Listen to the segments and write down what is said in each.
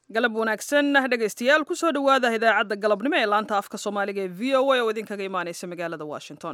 galab wanaagsan dhegaystayaal kusoo dhowaada idaacadda galabnimo ee laanta afka soomaaliga ee v o a oo idinkaga imaaneysa magaalada washington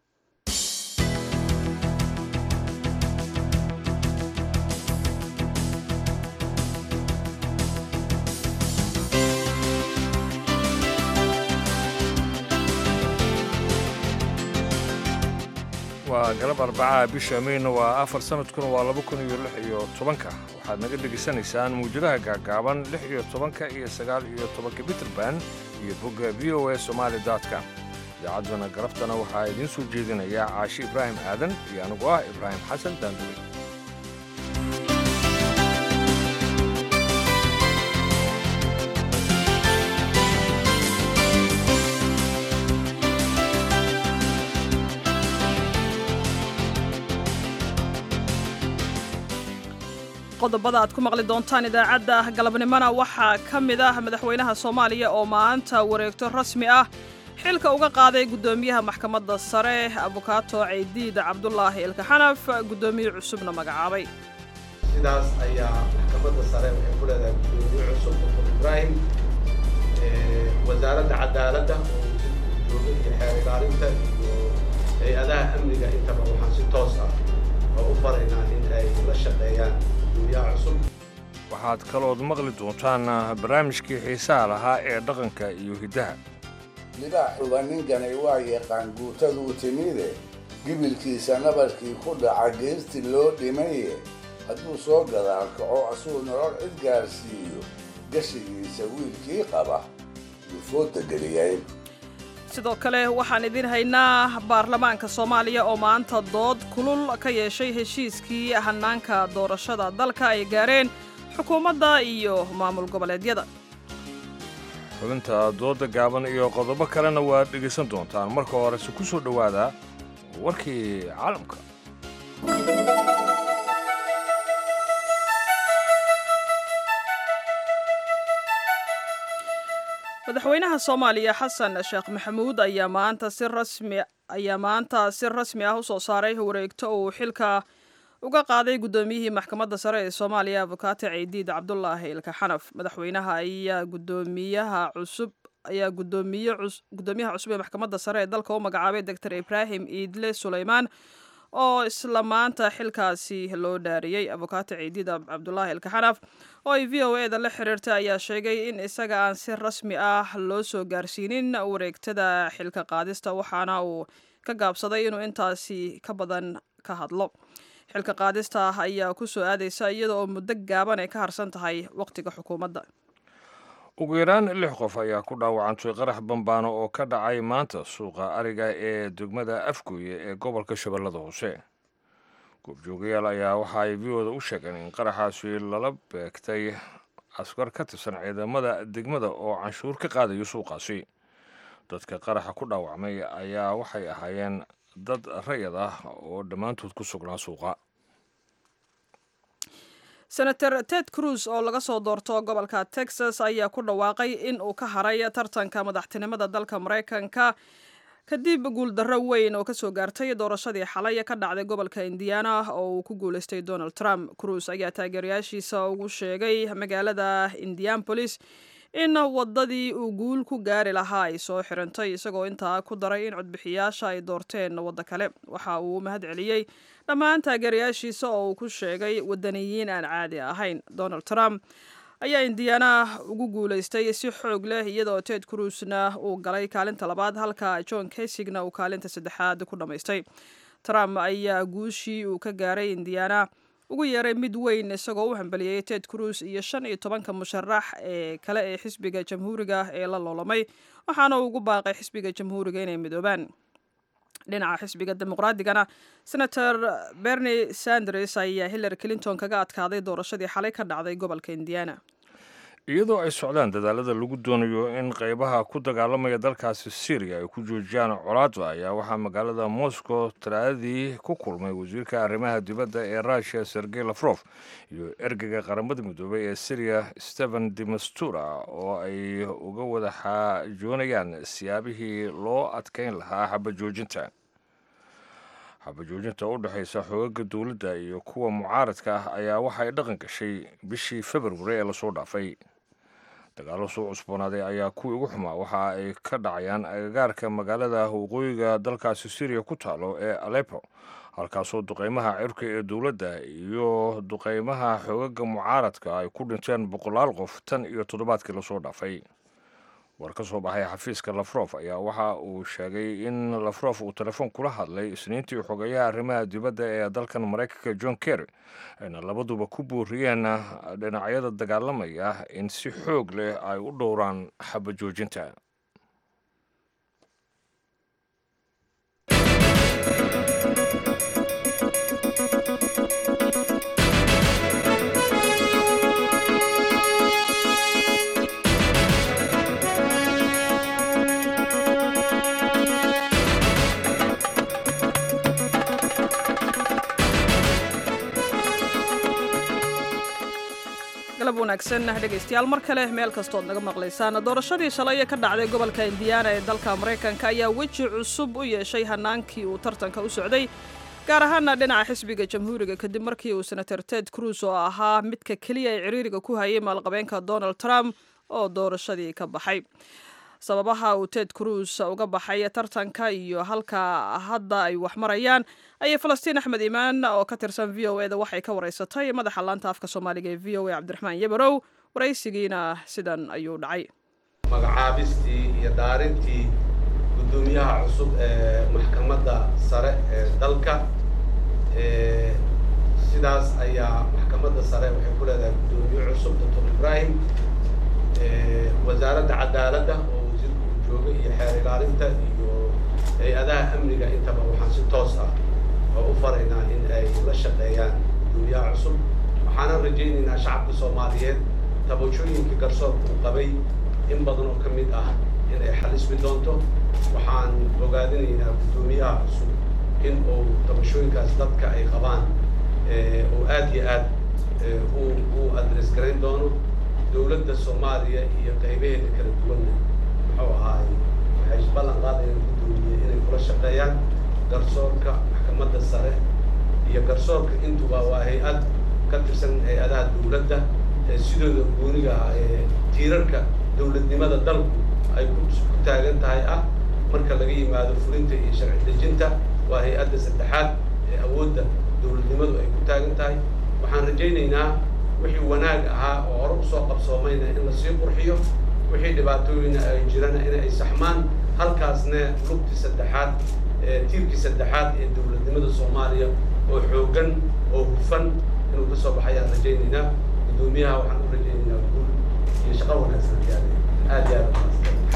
waa galab arbacaha bisha meyna waa afar sanadkuna waa laba kun iyo lix iyo tobanka waxaad naga dhegaysanaysaan muwjadaha gaagaaban lix iyo tobanka iyo sagaal iyo tobanka mitrband iyo bogga v o a somaali com idaacadduna galabtana waxaa idiin soo jeedinayaa caashi ibraahim aadan iyo anigu ah ibraahim xasan daanduri qodobada aad ku maqli doontaan idaacadda galabnimona waxaa ka mid ah madaxweynaha soomaaliya oo maanta wareegto rasmi ah xilka uga qaaday guddoomiyaha maxkamadda sare abukaato ceydiid cabdulaahi ilkaxanaf guddoomiye cusubna magacaabay sidaas ayaa maxkamadda sare waxay ku leedahay guddoomiye cusub dr ibraahim wasaaradda cadaaladda oo jooga iyo xeer ilaalinta iyo hay-adaha amniga intaba waxaan si toos ah oo u faraynaa in ay la shaqeeyaan waxaad kalood maqli doontaan barnaamijkii xiisaha lahaa ee dhaqanka iyo hiddaha libaaxuba ninkanay waa yaqaan guutaduu timide gibilkiisa nabarkii ku dhaca geerti loo dhimaye hadduu soo gadaal kaco asuu nolol cid gaarsiiyo gashigiisa wiilkii qaba yuufooda geliyay sidoo kale waxaan idiin haynaa baarlamaanka soomaaliya oo maanta dood kulul ka yeeshay heshiiskii hanaanka doorashada dalka ay gaareen xukuumadda iyo maamul goboleedyada xubinta doodda gaaban iyo qodobo kalena waad dhegaysan doontaan marka horese ku soo dhowaada warkii caalamka madaxweynaha soomaaliya xasan sheekh maxamuud ayaa maanta si rasmi ayaa maanta si rasmi ah usoo saaray wareegto uu xilka uga qaaday guddoomiyihii maxkamadda sare ee soomaaliya abukaate ceydiid cabdulaahi ilkaxanaf madaxweynaha ayaa gudoomiyaha cusub ayaa gudoomiye guddoomiyaha cusub ee maxkamadda sare ee dalka u magacaabay doctor ibraahim iidle suleymaan oo isla maanta xilkaasi loo dhaariyey abukaate ceydiid cabdulaahi ilkaxanaf oo ay v o e da la xiriirtay ayaa sheegay in isaga aan si rasmi ah loo soo gaarsiinin wareegtada xilka qaadista waxaana uu ka gaabsaday inuu intaasi ka badan ka hadlo xilka qaadista ah ayaa ku soo aadaysa iyada oo muddo gaaban ay ka harsan tahay wakhtiga xukuumadda ugu yaraan lix qof ayaa ku dhaawacantay qarax bambaano oo ka dhacay maanta suuqa ariga ee degmada afgooye ee gobolka shabeellada hoose goobjoogayaal ayaa waxa ay v-oda u sheegeen in qaraxaasi lala beegtay askar ka tirsan ciidamada degmada oo canshuur ka qaadayo suuqaasi dadka qaraxa ku dhaawacmay ayaa waxay ahaayeen dad rayad ah oo dhammaantood ku sugnaa suuqa senator ted cruz oo laga soo doorto gobolka texas ayaa ku dhawaaqay in uu ka haray tartanka madaxtinimada dalka maraykanka kadib guuldarro weyn oo kasoo gaartay doorashadii xalay ka dhacday gobolka indiana oo uu ku guuleystay donald trump cruz ayaa taageerayaashiisa ugu sheegay magaalada indianapolis in wadadii uu guul ku gaari lahaa ay soo xirantay isagoo intaa ku daray in codbixiyaasha ay doorteen waddo kale waxa uu mahad celiyey dhammaan taageerayaashiisa oo uu ku sheegay wadaniyiin aan caadi ahayn donald trump ayaa indiana ugu guuleystay si xoog leh iyadoo ted cruzna uu galay kaalinta labaad halka john kasigna uu kaalinta saddexaad ku dhammaystay trump ayaa guushii uu ka gaaray indiana ugu yeeray mid weyn isagoo u hambaliyey ted cruz iyo shan iyo tobanka musharax ee kale ee xisbiga jamhuuriga ee la loolamay waxaana uu ugu baaqay xisbiga jamhuuriga inay midoobaan dhinaca xisbiga dimuqraadigana senator bernie sanders ayaa hillary clinton kaga adkaaday doorashadii xalay ka dhacday gobolka indiana iyadoo ay socdaan dadaalada lagu doonayo in qaybaha ku dagaalamaya dalkaasi syriya ay ku joojiyaan colaadda ayaa waxaa magaalada moscow talaadadii ku kulmay wasiirka arrimaha dibadda ee russiya sergey lafrof iyo ergeyga qaramada midoobay ee syriya stephen demastura oo ay uga wada xaajoonayaan siyaabihii loo adkeyn lahaa xabajoojinta xabajoojinta u dhexaysa xoogaga dowladda iyo kuwa mucaaradka ah ayaa waxay dhaqan gashay bishii februari ee lasoo dhaafay dagaallo soo cusboonaaday ayaa kuwii ugu xumaa waxa ay ka dhacayaan agagaarka magaalada waqooyiga dalkaasi syriya ku taalo ee aleppo halkaasoo duqeymaha cirka ee dowladda iyo duqeymaha xoogaga mucaaradka ay ku dhinteen boqolaal qof tan iyo toddobaadkii lasoo dhaafay war ka soo baxay xafiiska lafrof ayaa waxa uu sheegay in lafrof uu telefoon kula hadlay isniintii xogeyaha arrimaha dibadda ee dalkan maraykanka john kerry ayna labaduba ku booriyeen dhinacyada dagaalamaya in si xoog leh ay u dhowraan xabajoojinta galab wanaagsan dhegaystayaal mar kale meel kastood naga maqlaysaan doorashadii shalay ka dhacday gobolka indiana ee dalka maraykanka ayaa weji cusub u yeeshay hanaankii uu tartanka u socday gaar ahaana dhinaca xisbiga jamhuuriga kadib markii uu senator ted cruz oo ahaa midka keliya ee ciriiriga ku hayay maalqabeenka donald trump oo doorashadii ka baxay sababaha uu ted cruz uga baxay tartanka iyo halka hadda ay wax marayaan ayay falastiin axmed imaan oo ka tirsan v o eda waxay ka wareysatay madaxa laanta afka soomaaliga ee v o a cabdiraxmaan yabarow waraysigiina sidan ayuu dhacay magacaabistii iyo dhaarintii guddoomiyaha cusub ee maxkamadda sare ee dalka sidaas ayaa maxkamadda sare waxay ku leedahay guddoomiye cusub doctor ibrahim wasaaradda cadaaladda oo wasiirka uu jooga iyo xeer ilaalinta iyo hay-adaha amniga intaba waxaan si toos ah oo u faraynaa in ay la shaqeeyaan guddoomiyaha cusub waxaanan rajaynaynaa shacabka soomaaliyeed tabashooyinka garsoorka uu qabay in badan oo ka mid ah in ay xalismi doonto waxaan ogaadinaynaa guddoomiyaha cusub in uu tabashooyinkaas dadka ay qabaan oo aad iyo aad uu uu adres garayn doono dowladda soomaaliya iyo qaybaheeda kala duwanna muxuu ahaay waxay ballan qaadayaan guddoomiye inay kula shaqeeyaan garsoorka maxkamadda sare iyo garsoorka intuba waa hay-ad ka tirsan hay-adaha dowladda ee sidooda gooniga ah ee tiirarka dowladnimada dalku ay ku taagan tahay ah marka laga yimaado fulinta iyo sharci dejinta waa hay-adda saddexaad ee awoodda dowladnimadu ay ku taagan tahay waxaan rajaynaynaa wixii wanaag ahaa oo hore usoo qabsoomayna in lasii qurxiyo wixii dhibaatooyina ay jirana in ay saxmaan halkaasna lugtii saddexaad tiirkii saddexaad ee dowladnimada soomaaliya oo xooggan oo hufan inuu kasoo baxayaan rajaynaynaa guddoomiyaha waxaan u rajaynaynaa guul iyo shaqo wanaagsan aad iyo aad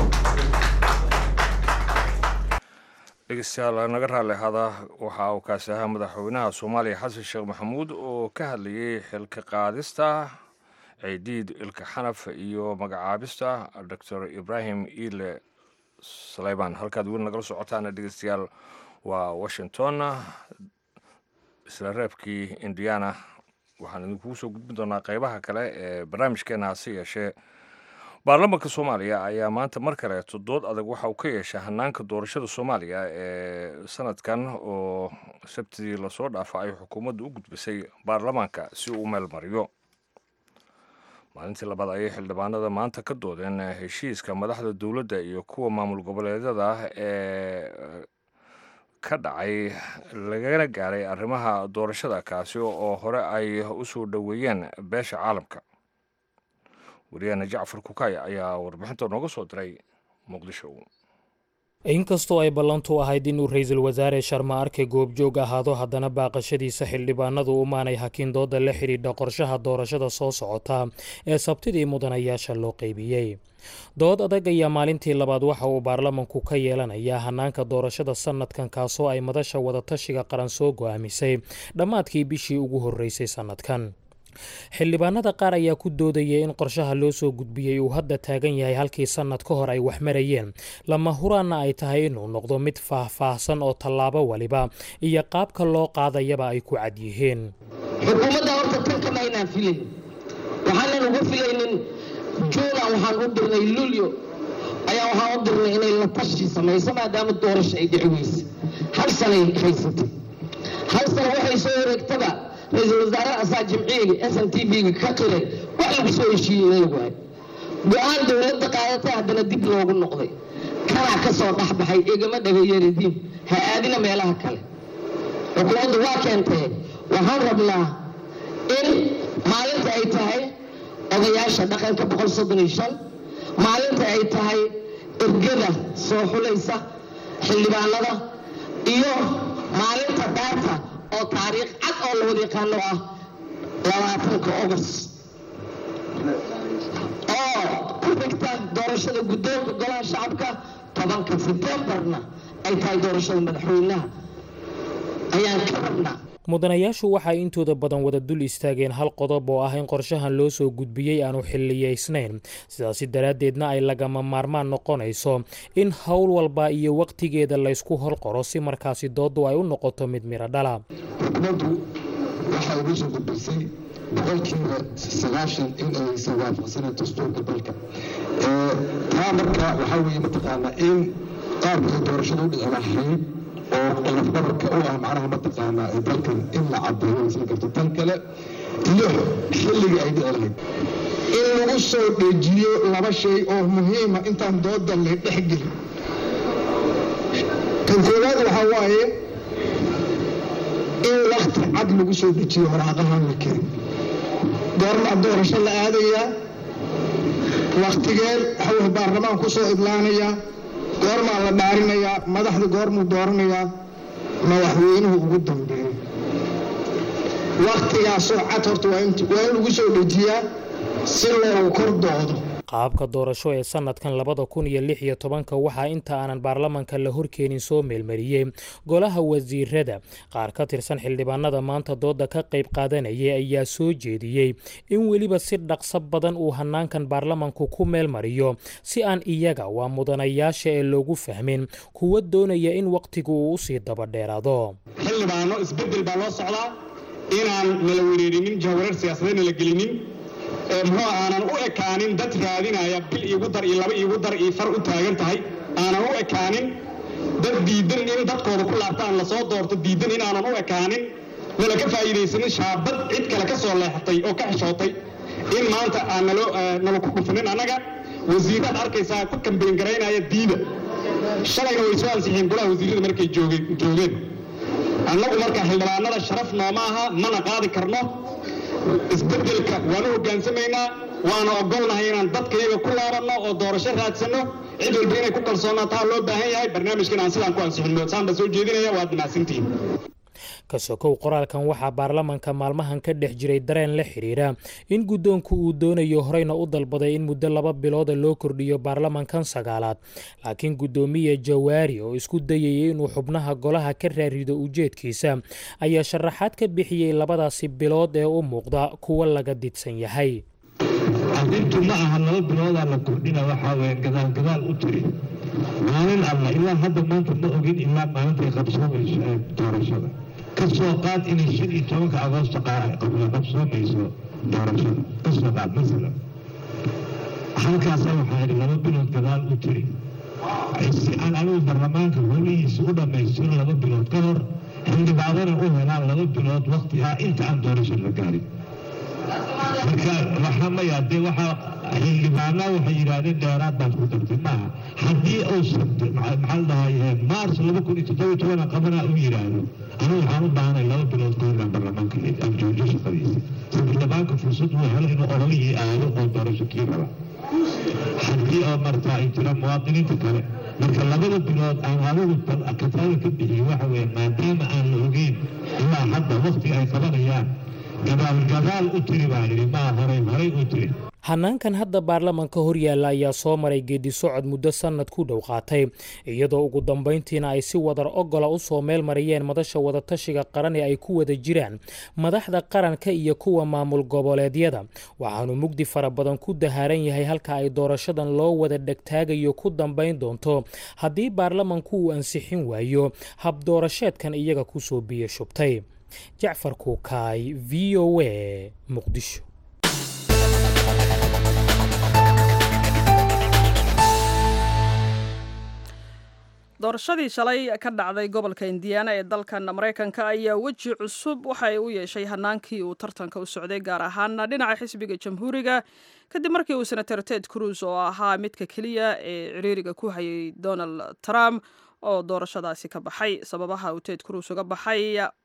dhegeystayaal naga raalli hada waxa uu kaasi ahaa madaxweynaha soomaaliya xasan sheekh maxamuud oo ka hadlayay xilka qaadista ciidiid ilka xanaf iyo magacaabista doctor ibrahim iile saleyman halkaad weli nagala socotaana dhegeystayaal waa washington isla reebkii indiana waxaan idinkugu soo gudbin doonaa qeybaha kale ee barnaamijkeena hase yeeshee baarlamaanka soomaaliya ayaa maanta mar kaleeto dood adag waxa uu ka yeeshay hanaanka doorashada soomaaliya ee sanadkan oo sabtidii lasoo dhaafa ay xukuumaddu u gudbisay baarlamaanka si uu meel mariyo maalintii labaad ayay xildhibaanada maanta ka doodeen heshiiska madaxda dowladda iyo kuwa maamul goboleedyada ee ka dhacay lagana gaaray arrimaha doorashada kaasi oo hore ay u soo dhoweeyeen beesha caalamka wariyaheena jacfar kukay ayaa warbixinta nooga soo diray muqdisho inkastoo ay ballantu ahayd inuu ra-iisul wasaare sharma arke goobjoog ahaado haddana baaqashadiisa xildhibaanadu umaanay hakin dooda la xidhiidha qorshaha doorashada soo socota ee sabtidii mudanayaasha loo qeybiyey dood adag ayaa maalintii labaad waxa uu baarlamanku ka yeelanayaa hanaanka doorashada sanadkan kaasoo ay madasha wadatashiga qaran soo go-aamisay dhammaadkii bishii ugu horreysay sannadkan xildhibaanada qaar ayaa ku doodaya in qorshaha loo soo gudbiyey uu hadda taagan yahay halkii sannad ka hor ay wax marayeen lama huraanna ay tahay inuu noqdo mid faah-faahsan oo tallaabo waliba iyo qaabka loo qaadayaba ay ku cad yihiin xukuumadda horta tan kama aynaan filayn waxaanan uga filaynin juuna waxaan u dirnay lulyo ayaa waxaan u dirnay inay la tashi samayso maadaama doorasho ay dhici weyse hal sanay haysatay hal sana waxay soo wareegtaba ra-iisul wasaare asaa jimciyga s n t v-ga ka qiray wax lagu soo heshiiyey in lagu hay go-aan dowladda qaadatay haddana dib loogu noqday kanaa ka soo dhexbaxay igama dhagayeeladiin ha aadina meelaha kale xukuumaddu waa keentee waxaan rabnaa in maalinta ay tahay odayaasha dhaqanka boqol soddon iyo shan maalinta ay tahay ergada soo xulaysa xildhibaanada iyo maalinta daarta oo taariikh cad oo la wada yaqaano ah labaatanka ogost oo ku xigta doorashada guddoonka golaha shacabka tobanka sebtembarna ay tahay doorashada madaxweynaha ayaan ka rabnaa mudanayaashu waxay intooda badan wada dul istaageen hal qodob oo ah in qorshahan loo soo gudbiyey aanu xiliyaysnayn sidaasi daraaddeedna ay lagama maarmaan noqonayso in howl walba iyo wakhtigeeda laysku horqoro si markaasi dooddu ay u noqoto mid miro dhala xukuumaddu waxay ugu soo gudbisay boqolkiiba sagaashan in aysan waafaqsaneyn dastuurka dalka taa marka waxaa weeye mataqaanaa in qaabka ay doorashada u dhici lahayd oo lafdabarka u ah macnaha mataqaanaa dalkan in la cadeeyo aysan karto tan kale iyo xilliga ay dhici lahayd in lagu soo dhejiyo laba shay oo muhiima intaan dooda la dhexgelin kan koowaad waxaa waaye in wakti cad lagu soo dejiyo waraaqahan la kerin goormaa doorasho la aadayaa waktigeed waxaweye baarlamaan ku soo idlaanayaa goormaa la dhaarinayaa madaxda goormuu dooranayaa madaxweynuhu ugu dambeeyo waktigaasoo cad horta waa in lagu soo dejiyaa si loogu kor doodo qaabka doorasho ee sanadkan labada kun iyo lix iyo tobanka waxaa inta aanan baarlamanka la horkeenin soo meelmariyey golaha wasiirada qaar ka tirsan xildhibaanada maanta dooda ka qayb qaadanayay ayaa soo jeediyey in weliba si dhaqso badan uu hanaankan baarlamanku ku meelmariyo si aan iyaga waa mudanayaasha ee loogu fahmin kuwa doonaya in wakhtigu uu usii dabadheeraado xildhibaano isbedel baa loo socdaa inaan nala wereerinin jahwareer siyaasadeedna la gelinin muxuu aanan u ekaanin dad raadinaya bil iigu dar iyo laba iigu dar iyo far u taagan tahay aanan u ekaanin dad diidan in dadkooda ku laabtaan lasoo doorto diidan in aanan u ekaanin nala ka faa'iidaysanin shaabad cid kale ka soo leexatay oo ka xishootay in maanta aan nala ku dhufanin annaga wasiiraad arkaysaa ku kambeyn garaynaya diida shalayna way soo ansixiyeen golaha wasiirada markay joogeen annagu marka xildhibaanada sharaf nooma aha mana qaadi karno isbedelka waanu hogaansamaynaa waana ogolnahay inaan dadkayaga ku laabanno oo doorasho raadsanno cid walba inay ku kalsoonaataa loo baahan yahay barnaamijkan aan sidaan ku ansixinno saan baa soo jeedinaya waad mahadsantihiin ka sokow qoraalkan waxaa baarlamanka maalmahan ka dhex jiray dareen la xidhiira in guddoonku uu doonayo horeyna u dalbaday in muddo laba bilooda loo kordhiyo baarlamankan sagaalaad laakiin guddoomiye jawaari oo isku dayayay inuu xubnaha golaha ka raarido ujeedkiisa ayaa sharaxaad ka bixiyey labadaasi bilood ee u muuqda kuwa laga didsan yahay arrintu ma aha laba biloodaa la kordhina waxaa weye gadaal gadaal u tiri maalin alla ilaa hadda maanta ma ogin ilaa maalintay qabsoomayso ee doorashada ka soo qaad inay shan iyo tobanka agoosto qabsoomayso doorashada ka soo qaad masalan halkaasa waxaa idhi laba bilood gadaal u tiri si aan anigu baarlamaanka holihiisa u dhammaystiro laba bilood ka hor xildhibaanana u helaan laba bilood wakti ah inta aan doorasho la gaarin marka waxaa maya dee waxaa xildhibaanaa waxay yidhaahdeen dheeraad baad ku dartay maaha haddii uusan maxaa dhahay maars laba kun iyo toddoba tobana qabanaa u yidhaahdo anigu waxaan u baahanay laba bilood ka horaan baarlamaanka aan joojiyo shaqadiisa si baarlamaanka fursad uu helo inuu ololihii aado oo doorasho kii raba haddii oo martaa ay jiraan muwaadiniinta kale marka labada bilood aan adigu kataada ka bixiyo waxa weeye maadaama aan la ogeyn ilaa hadda waktiga ay qabanayaan gadaalgadaal u tiri baa yidhi maa horay horay u tiri hanaankan hadda baarlamanka horyaalla ayaa soo maray geedi socod muddo sannad ku dhow qaatay iyadoo ugu dambayntiina ay si wadar ogola u soo meel mariyeen madasha wadatashiga qaran ee ay ku wada jiraan madaxda qaranka iyo kuwa maamul goboleedyada waxaanu mugdi fara badan ku dahaaran yahay halka ay doorashadan loo wada dhegtaagayo ku dambayn doonto haddii baarlamanku uu ansixin waayo hab doorasheedkan iyaga kusoo biyo shubtay jacfar kuukaay v o a muqdisho doorashadii shalay ka dhacday gobolka indiana ee dalkan maraykanka ayaa weji cusub waxay u yeeshay hanaankii uu tartanka u socday gaar ahaana dhinaca xisbiga jamhuuriga kadib markii uu senator ted cruz oo ahaa midka keliya ee ciriiriga ku hayay donald trump oo doorashadaasi ka baxay sababaha uu ted cruz uga baxay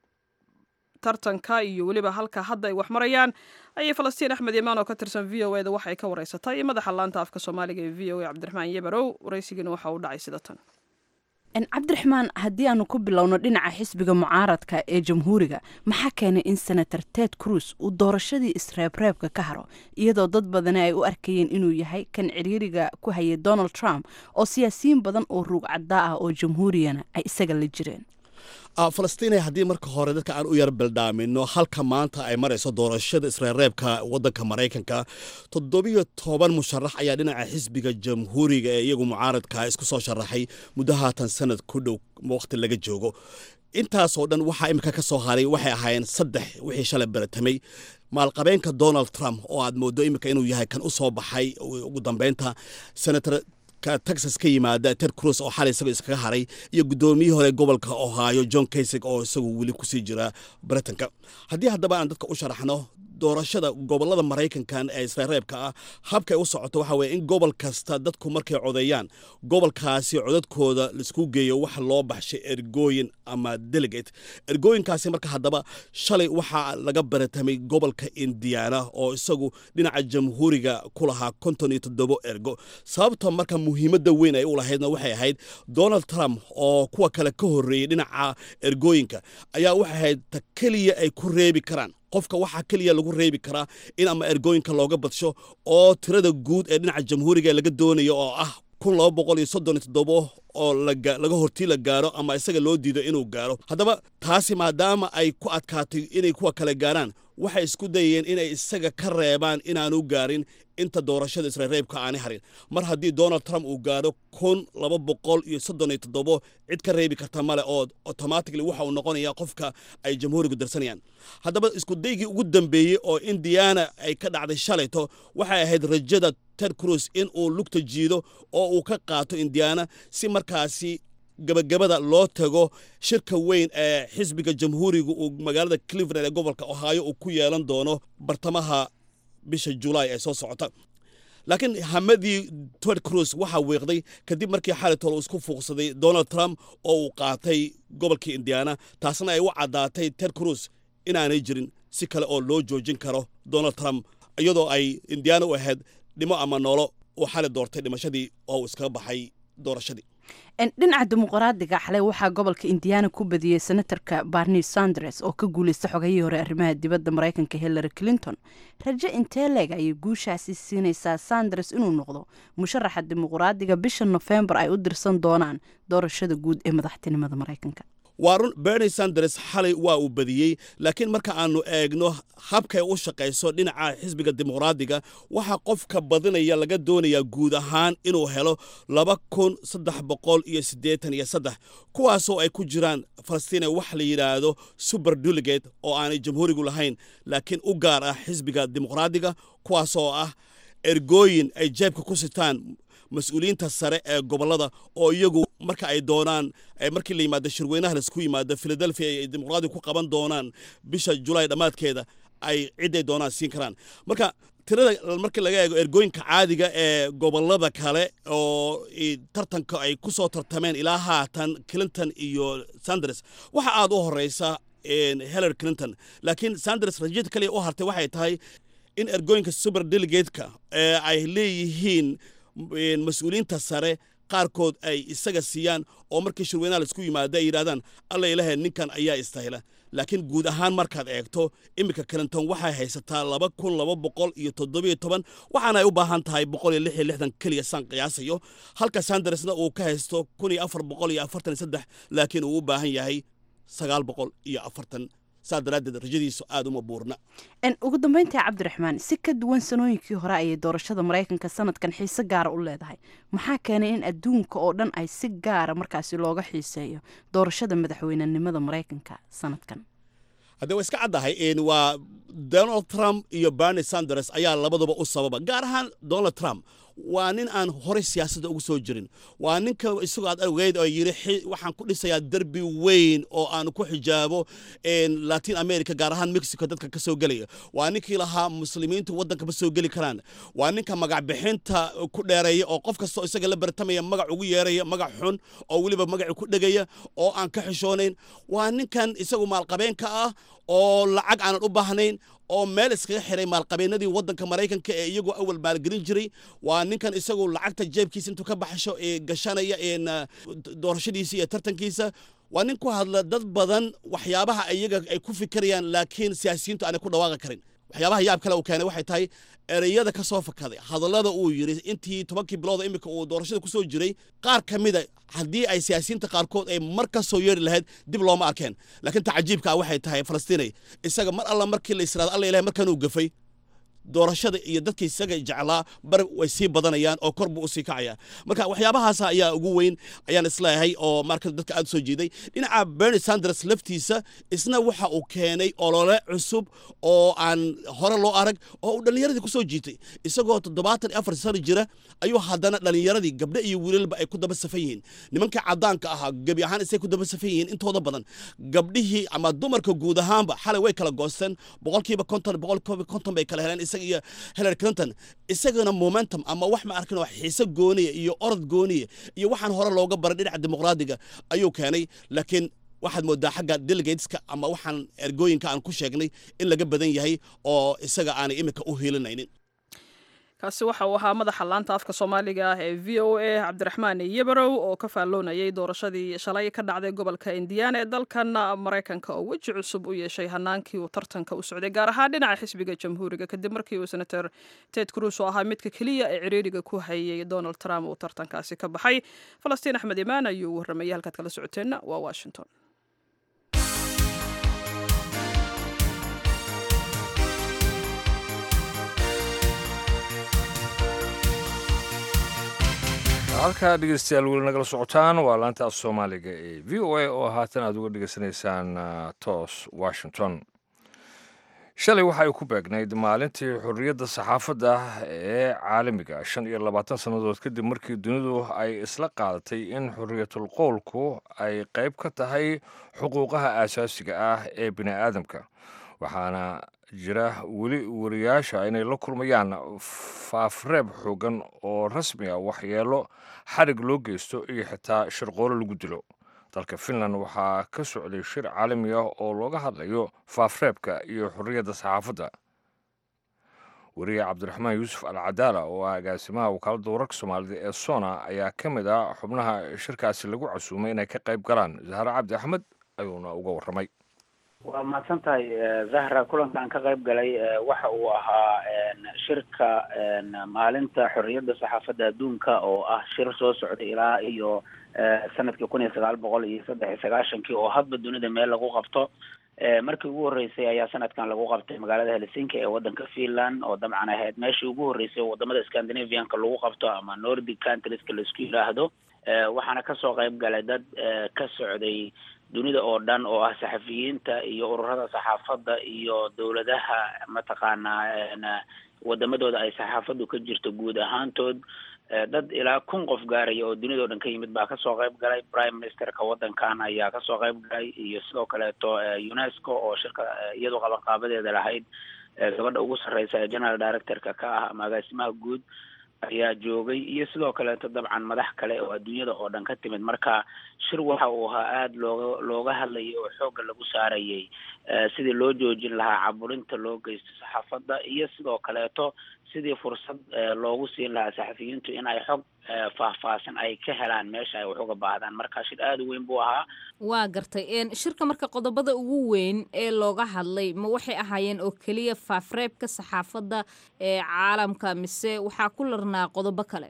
tartanka iyo weliba halka hadda ay wax marayaan ayay falastiin axmed imaan oo ka tirsan v o eda waxay ka wareysatay madaxa laanta afka soomaaliga ee v o a cabdiraxmaan yebarow waraysigiina waxa uu dhacay sida tan cabdiraxmaan haddii aanu ku bilowno dhinaca xisbiga mucaaradka ee jamhuuriga maxaa keenay in senator ted cruz uu doorashadii isreebreebka ka haro iyadoo dad badani ay u arkayeen inuu yahay kan ciriiriga ku hayay donald trump oo siyaasiyiin badan oo ruug caddaa ah oo jamhuuriyana ay isaga la jireen falastiinay haddii marka hore dadka aan u yar bildhaamino halka maanta ay marayso doorashada isreerreebka wadanka maraykanka toddobiyo toban musharax ayaa dhinaca xisbiga jamhuuriga ee iyagu mucaaradka isku soo sharaxay muddo haatan sanad ku dhow waqti laga joogo intaasoo dhan waxaa imika ka soo haray waxay ahaayeen saddex wixii shalay baratamay maalqabeenka donald trump oo aad moodo imika inuu yahay kan u soo baxay ugu dambeynta senator texas ka yimaada ted cruz oo xalay isaga iskaga haray iyo guddoomiyihii hore gobolka ohio john kaysig oo isagu weli kusii jira britanka haddii haddaba aan dadka u sharaxno doorashada gobolada maraykankan ee isreereebka ah habkay u socoto waxa weye in gobol kasta dadku markay codeeyaan gobolkaasi codadkooda laisku geeyo waxa loo baxshay ergooyin ama delegate ergooyinkaasi marka haddaba shalay waxaa laga baratamay gobolka indiana oo isagu dhinaca jamhuuriga ku lahaa konton iyo toddobo ergo sababta marka muhiimadda weyn ay u lahaydna waxay ahayd donald trump oo kuwa kale ka horreeyey dhinaca ergooyinka ayaa waxay ahayd ta keliya ay ku reebi karaan qofka waxaa keliya lagu reebi karaa in ama ergooyinka looga badsho oo tirada guud ee dhinaca jamhuuriga laga doonayo oo ah kun laba boqol iyo soddon iyo toddobo oo laga hortii la gaaro ama isaga loo diido inuu gaaro haddaba taasi maadaama ay ku adkaatay inay kuwa kale gaaraan waxay isku dayeen inay isaga ka reebaan inaanu gaarin inta doorashada isreereebka aanay harin mar haddii donald trump uu gaaro kun laba boqol iyo soddon iyo toddobo cid ka reebi karta male oo automatically waxa uu noqonayaa qofka ay jamhuurigu darsanayaan haddaba isku daygii ugu dambeeyey oo indiana ay ka dhacday shalayto waxay ahayd rajada ted cruz in uu lugta jiido oo uu ka qaato indiana si markaasi gabagabada loo tago shirka weyn ee xisbiga jamhuuriga uu magaalada cleveland ee gobolka ohio uu ku yeelan doono bartamaha bisha julaay ee soo socota laakiin hamadii ted cruz waxaa weeqday kadib markii xalitol uu isku fuuqsaday donald trump oo uu qaatay gobolkii indiana taasna ay u caddaatay ted cruz inaanay jirin si kale oo loo joojin karo donald trump iyadoo ay indiana u ahayd dhimo ama noolo uu xali doortay dhimashadii oo uu iskaga baxay doorashadii dhinaca dimuqraadiga xalay waxaa gobolka indiana ku badiyey senatarka barni sanders oo ka guulaysta xogayihii hore arrimaha dibadda maraykanka hillary clinton rajo intee leeg ayay guushaasi siinaysaa sanders inuu noqdo musharaxa dimuqraadiga bisha nofembar ay u dirsan doonaan doorashada guud ee madaxtinimada maraykanka waa run berni sanders xalay waa uu badiyey laakiin marka aanu eegno habkay u shaqayso dhinaca xisbiga dimuqraadiga waxaa qofka badinaya laga doonayaa guud ahaan inuu helo laba kun saddex boqol iyo siddeetan iyo saddex kuwaasoo ay ku jiraan falastiina wax la yidhaahdo super delegate oo aanay jamhuurigu lahayn laakiin u gaar ah xisbiga dimuqraadiga kuwaasoo ah ergooyin ay jeebka ku sitaan mas-uuliyiinta sare ee gobolada oo iyagu marka ay doonaan markii la yimaado shirweynaha laisku yimaado philadelphia ay dimuqraadiga ku qaban doonaan bisha julaay dhammaadkeeda ay ciday doonaan siin karaan marka tirada markii laga eego ergooyinka caadiga ee gobolada kale oo tartanka ay ku soo tartameen ilaa haatan clinton iyo sanders waxa aad u horeysa hillary clinton laakiin sanders rajada kaliya u hartay waxay tahay in ergooyinka super delegateka ee ay leeyihiin mas-uuliyiinta sare qaarkood ay isaga siiyaan oo markii shirweynaha laisku yimaado ay yidhahdaan alla ilahe ninkan ayaa istahila laakiin guud ahaan markaad eegto iminka clinton waxay haysataa laba kun laba boqol iyo toddobiyo toban waxaana ay u baahan tahay boqol iyo lix iyo lixdan keliya saan qiyaasayo halka sandersna uu ka haysto kun iyo afar boqol iyo afartan iyo saddex laakiin uu u baahan yahay sagaal boqol iyo afartan saa daraaddeed rajadiisu aada uma buurna ugu dambeyntii cabdiraxmaan si ka duwan sanooyinkii hore ayay doorashada maraykanka sanadkan xiise gaara u leedahay maxaa keenay in adduunka oo dhan ay si gaara markaasi looga xiiseeyo doorashada madaxweynenimada maraykanka sanadkan haddee waa iska caddahay waa donald trump iyo berni sanders ayaa labaduba u sababa gaar ahaan donald trump waa nin aan horey siyaasadda ugu soo jirin waa ninka isagoo aad ogeyd oo yidhi waxaan ku dhisayaa derbi weyn oo aan ku xijaabo latin america gaar ahaan mexico dadka ka soo gelaya waa ninkii lahaa muslimiintu waddanka ma soo geli karaan waa ninka magac bixinta ku dheereeya oo qof kastoo isaga la bartamaya magac ugu yeeraya magac xun oo weliba magaci ku dhegaya oo aan ka xishoonayn waa ninkan isagu maalqabeenka ah oo lacag aanan u baahnayn oo meel iskaga xiray maalqabeenadii waddanka maraykanka ee iyagoo awal maalgelin jiray waa ninkan isagu lacagta jeebkiisa intuu ka baxsho ee gashanaya doorashadiisa iyo tartankiisa waa nin ku hadla dad badan waxyaabaha iyaga ay ku fikirayaan laakiin siyaasiyiintu aanay ku dhawaaqi karin waxyaabaha yaab kale uu keenay waxay tahay ereyada ka soo fakaday hadallada uu yidhi intii tobankii bilooda iminka uu doorashada ku soo jiray qaar ka mida haddii ay siyaasiyiinta qaarkood ay mar ka soo yeeri lahayd dib looma arkeen laakiin tacajiibka ah waxay tahay falastiinay isaga mar alla markii la israado alla ilahay markan uu gafay doorashada iyo dadka isaga jeclaa bar way sii badanayaan oo kor buu usii kacayaa marka waxyaabahaas ayaa ugu weyn ayaan isleeyahay oo marka dadka aad soo jeeday dhinaca bernie sanders laftiisa isna waxa uu keenay olole cusub oo aan hore loo arag oo uu dhallinyaradii ku soo jiitay isagoo toddobaatan iyo afar sano jira ayuu haddana dhallinyaradii gabdho iyo wiilalba ay ku daba safan yihiin nimanka caddaanka ahaa gebi ahaan isay ku daba safan yihiin intooda badan gabdhihii ama dumarka guud ahaanba xalay way kala goosteen boqolkiiba konton boqolkiiba konton bay kala heleen iyo hillary clinton isagana momentum ama wax ma arkin oo xiise gooniya iyo orod gooniya iyo waxaan hore looga baray dhinaca dimuqraadiga ayuu keenay laakiin waxaad moodaa xagga delegateska ama waxaan ergooyinka aan ku sheegnay in laga badan yahay oo isaga aanay iminka u hiilinaynin kaasi waxa uu ahaa madaxa laanta afka soomaaliga ah ee v o a cabdiraxmaan yabarow oo ka faalloonayay doorashadii shalay ka dhacday gobolka indiana ee dalkan maraykanka oo weji cusub u yeeshay hanaankii uu tartanka u socday gaar ahaan dhinaca xisbiga jamhuuriga kadib markii uu senator ted cruz oo ahaa midka keliya ee ciriiriga ku hayay donald trump uu tartankaasi ka baxay falastiin axmed imaan ayuu warramayay halkaad kala socoteenna waa washington halkaa dhegeystayaal weli nagala socotaan waa laanta af soomaaliga ee v o a oo haatan aad uga dhegeysanaysaan toos washington shalay waxa ay ku beegnayd maalintii xorriyadda saxaafadda ee caalamiga shan iyo labaatan sannadood kadib markii dunidu ay isla qaadatay in xorriyatul qowlku ay qayb ka tahay xuquuqaha aasaasiga ah ee bini aadamka waxaana jira weli wariyaasha inay la kulmayaan faafreeb xoogan oo rasmi ah waxyeelo xarig loo geysto iyo xitaa shirqoolo lagu dilo dalka finland waxaa ka socday shir caalami ah oo looga hadlayo faafreebka iyo xorriyadda saxaafadda wariye cabdiraxmaan yuusuf al cadaala oo ah agaasimaha wakaaladda wararka soomaalida ee sona ayaa ka mid ah xubnaha shirkaasi lagu casuumay inay ka qayb galaan zahre cabdi axmed ayuuna uga warramay waa mahadsan tahay zahra kulanka aan ka qayb galay waxa uu ahaa shirka maalinta xorriyadda saxaafadda adduunka oo ah shir soo socday ilaa iyo sanadkii kun iyo sagaal boqol iyo saddex iyo sagaashankii oo hadba dunida meel lagu qabto markii ugu horreysay ayaa sanadkan lagu qabtay magaalada helsinki ee waddanka finland oo dabcan ahayd meeshii ugu horreysay oo wadamada scandinavianka lagu qabto ama nordic countrieska laisku yidhaahdo waxaana kasoo qayb galay dad ka socday dunida oo dhan oo ah saxafiyiinta iyo ururada saxaafadda iyo dowladaha mataqaanaa wadamadooda ay saxaafaddu ka jirto guud ahaantood dad ilaa kun qof gaaraya oo dunida o dhan ka yimid baa kasoo qayb galay prime ministerka waddankan ayaa kasoo qayb galay iyo sidoo kaleeto unesco oo shirka iyadoo qabanqaabadeeda lahayd gabadha ugu sarreysa ee general directorka ka ah ama agaasimaha guud ayaa joogay iyo sidoo kaleeto dabcan madax kale oo adduunyada oo dhan ka timid marka shir waxa uu ahaa aada looga looga hadlayay oo xoogga lagu saarayay sidii loo joojin lahaa caburinta loo geysto saxaafadda iyo sidoo kaleeto sidii fursad loogu siin lahaa saxafiyiintu in ay xog faahfaahsan ay ka helaan meesha ay wax uga baahdaan marka shir aada u weyn buu ahaa waa gartay shirka marka qodobada ugu weyn ee looga hadlay ma waxay ahaayeen oo keliya faafreebka saxaafadda ee caalamka mise waxaa ku larnaa qodobo kale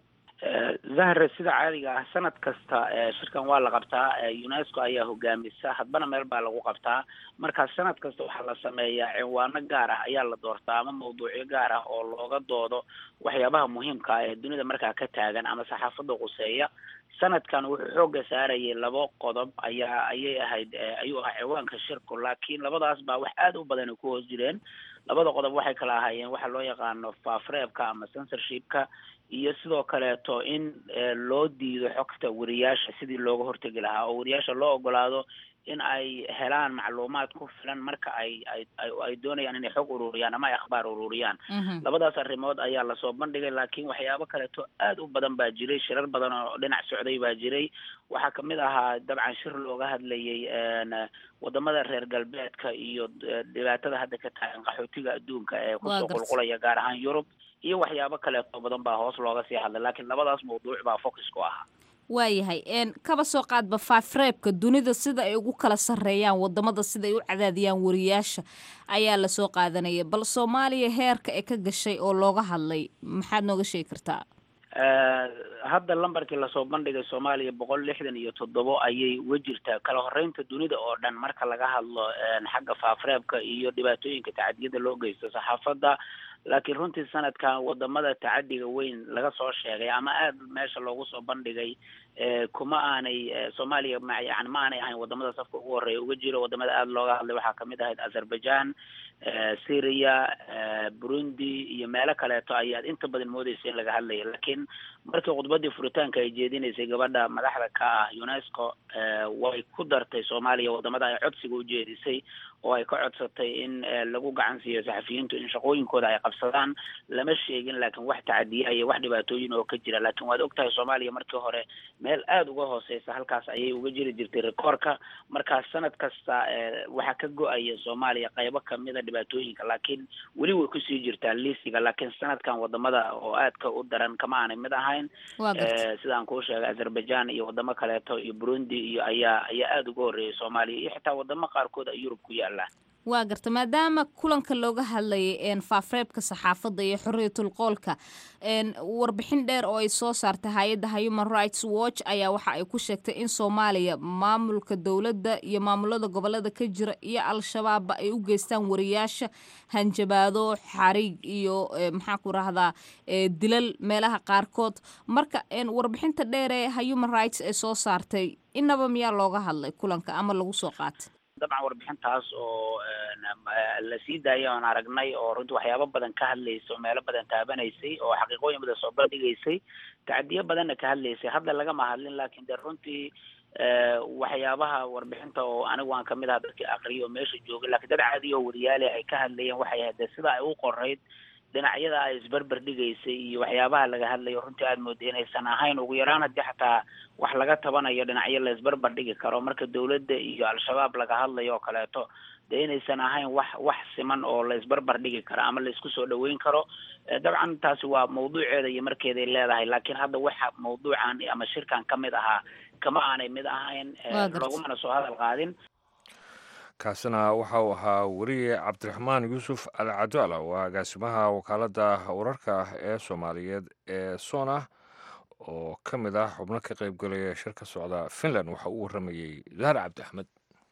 zahre sida caadiga ah sanad kasta shirkan waa la qabtaa unesco ayaa hogaamisa hadbana meel baa lagu qabtaa marka sanad kasta waxaa la sameeyaa cinwaano gaar ah ayaa la doortaa ama mawduucyo gaar ah oo looga doodo waxyaabaha muhiimka ah ee dunida markaa ka taagan ama saxaafadda quseeya sanadkan wuxuu xooga saarayay labo qodob ayaa ayay ahayd ayuu ahaa ciwaanka shirku laakiin labadaas baa wax aada u badan ay ku hoos jireen labada qodob waxay kala ahaayeen waxa loo yaqaano faafreebka ama censorshipka iyo sidoo kaleeto in loo diido xogta wariyaasha sidii looga hortegi lahaa oo wariyaasha loo ogolaado in ay helaan macluumaad ku filan marka ay ay ay doonayaan inay xog ururiyaan ama ay akhbaar ururiyaan labadaas arrimood ayaa lasoo bandhigay laakiin waxyaabo kaleeto aad u badan baa jiray shirar badan oo dhinac socday baa jiray waxaa kamid ahaa dabcan shir looga hadlayay wadamada reer galbeedka iyo dhibaatada hadda ka taagan qaxootiga adduunka ee kusoo qulqulaya gaar ahaan yurub iyo waxyaabo kaleeto badan baa hoos looga sii hadlay laakiin labadaas mawduuc baa focus ku ahaa waayahay kaba soo qaadba faafreebka dunida sida ay ugu kala sarreeyaan wadamada sida ay u cadaadiyaan wariyaasha ayaa lasoo qaadanaya bal soomaaliya heerka ee ka gashay oo looga hadlay maxaad nooga sheegi kartaa hadda lambarkii lasoo bandhigay soomaaliya boqol lixdan iyo toddobo ayay uga jirtaa kala horeynta dunida oo dhan marka laga hadlo xagga faafreebka iyo dhibaatooyinka tacadiyada loo geysto saxaafadda laakiin runtii sanadkan wadamada tacadiga weyn laga soo sheegay ama aad meesha loogu soo bandhigay kuma aanay soomaaliya ma yani ma aanay ahayn wadamada safka ugu horeeya uga jiro wadamada aada looga hadlay waxaa kamid ahayd azerbaijan syria burundi iyo meelo kaleeto ayaad inta badan moodeysa in laga hadlaya laakiin markii khudbadii furitaanka ay jeedinaysay gabadha madaxda ka ah unesco way ku dartay soomaaliya wadamada ay codsiga u jeedisay oo ay ka codsatay in lagu gacan siiyo saxafiyiintu in shaqooyinkooda ay qabsadaan lama sheegin laakiin wax tacadiya iyo wax dhibaatooyin oo ka jira laakiin waad ogtahay soomaaliya markii hore meel aada uga hooseysa halkaas ayay uga jiri jirtay rekoorka markaas sanad kasta waxaa ka go-aya soomaaliya qaybo kamida dhibaatooyinka laakiin weli way kusii jirtaa liisiga laakiin sanadkan wadamada oo aadka u daran kama aanay mid ahayn sidaan kuu sheegay azerbaijan iyo wadamo kaleeto iyo burundi iyo ayaa ayaa aada uga horreeyay soomaaliya iyo xitaa wadamo qaarkood ay yurub ku yaala waa garta maadaama kulanka looga hadlayay faafreebka saxaafadda iyo xorriyatul qoolka warbixin dheer oo ay soo saartay hay-adda human rights watch ayaa waxa ay ku sheegtay in soomaaliya maamulka dowladda iyo maamulada gobolada ka jira iyo al-shabaabba ay u geystaan wariyaasha hanjabaado xariig iyo maxaa ku rahdaa dilal meelaha qaarkood marka warbixinta dheer ee human rights ay soo saartay inaba miyaa looga hadlay kulanka ama lagu soo qaatay dabcan warbixintaas oo la sii daayay oon aragnay oo runtii waxyaabo badan ka hadlaysay oo meelo badan taabanaysay oo xaqiiqooyin badan soo bandhigaysay tacadiyo badanna ka hadlaysay hadda lagama hadlin laakiin de runtii waxyaabaha warbixinta oo anigu waan kamid aha dadkii akriya oo meesha joogay lakiin dad caadiya oo wariyaale ay ka hadlayeen waxay ahayd de sida ay u qorayd dhinacyada ay isberber dhigaysay iyo waxyaabaha laga hadlayo runtii aada mooday inaysan ahayn ugu yaraan haddii xataa wax laga tabanayo dhinacyo la isberber dhigi karo marka dawladda iyo al-shabaab laga hadlayo oo kaleeto dee inaysan ahayn wax wax siman oo la isberber dhigi karo ama la isku soo dhaweyn karo dabcan taasi waa mawduuceeda iyo markeeday leedahay laakiin hadda waxa mawduucan ama shirkan ka mid ahaa kama aanay mid ahayn lagumana soo hadal qaadin kaasina waxa uu ahaa weriye cabdiraxmaan yuusuf al cadaala oo agaasimaha wakaaladda wararka ee soomaaliyeed ee sona oo ka mid ah xubno ka qayb galaya shir ka socda finland waxa uu warramayey zahar cabdi axmed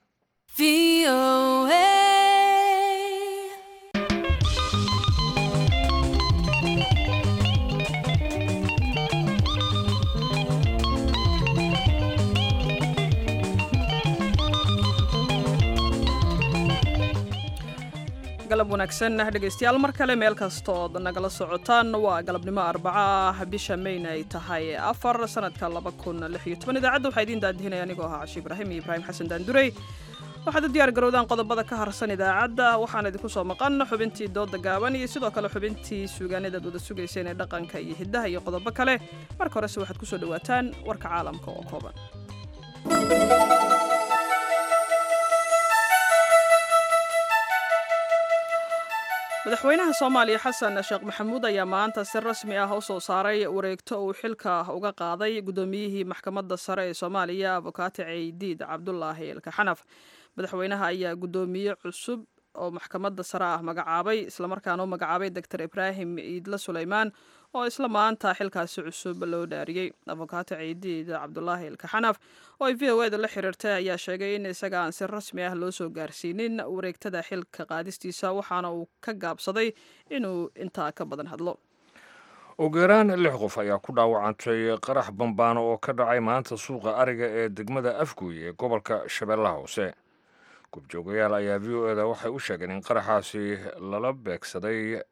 galab wanaagsan dhegaystayaal mar kale meel kastood nagala socotaan waa galabnimo arbaco ah bisha mayna ay tahay afar sanadka laba kun lix iyo toban idaacadda waxaa idiin daadihinaya anigoo ahaa cashi ibraahim iyo ibraahim xasan daandurey waxaad u diyaar garowdaan qodobada ka harsan idaacadda waxaan idinku soo maqan xubintii dooda gaaban iyo sidoo kale xubintii suugaanidaad wada sugayseen ee dhaqanka iyo hiddaha iyo qodobo kale marka horese waxaad ku soo dhowaataan warka caalamka oo kooban madaxweynaha soomaaliya xasan sheekh maxamuud ayaa maanta si rasmi ah u soo saaray wareegto uu xilka uga qaaday guddoomiyihii maxkamadda sare ee soomaaliya abukaati ceydiid cabdulaahi ilkaxanaf madaxweynaha ayaa guddoomiye cusub oo maxkamadda sare ah magacaabay islamarkaana u magacaabay doctor ibraahim iidle suleymaan oo isla maanta xilkaasi cusub loo dhaariyey abukaati ceydiid cabdulaahi ilkaxanaf oo ay v o eda la xiriirtay ayaa sheegay in isaga aan si rasmi ah loo soo gaarsiinin wareegtada xilka qaadistiisa waxaana uu ka gaabsaday inuu intaa ka badan hadlo ugu yaraan lix qof ayaa ku dhaawacantay qarax bambaano oo ka dhacay maanta suuqa ariga ee degmada afguuy ee gobolka shabeellaha hoose gubjoogayaal ayaa v o eda waxay u sheegeen in qaraxaasi lala beegsaday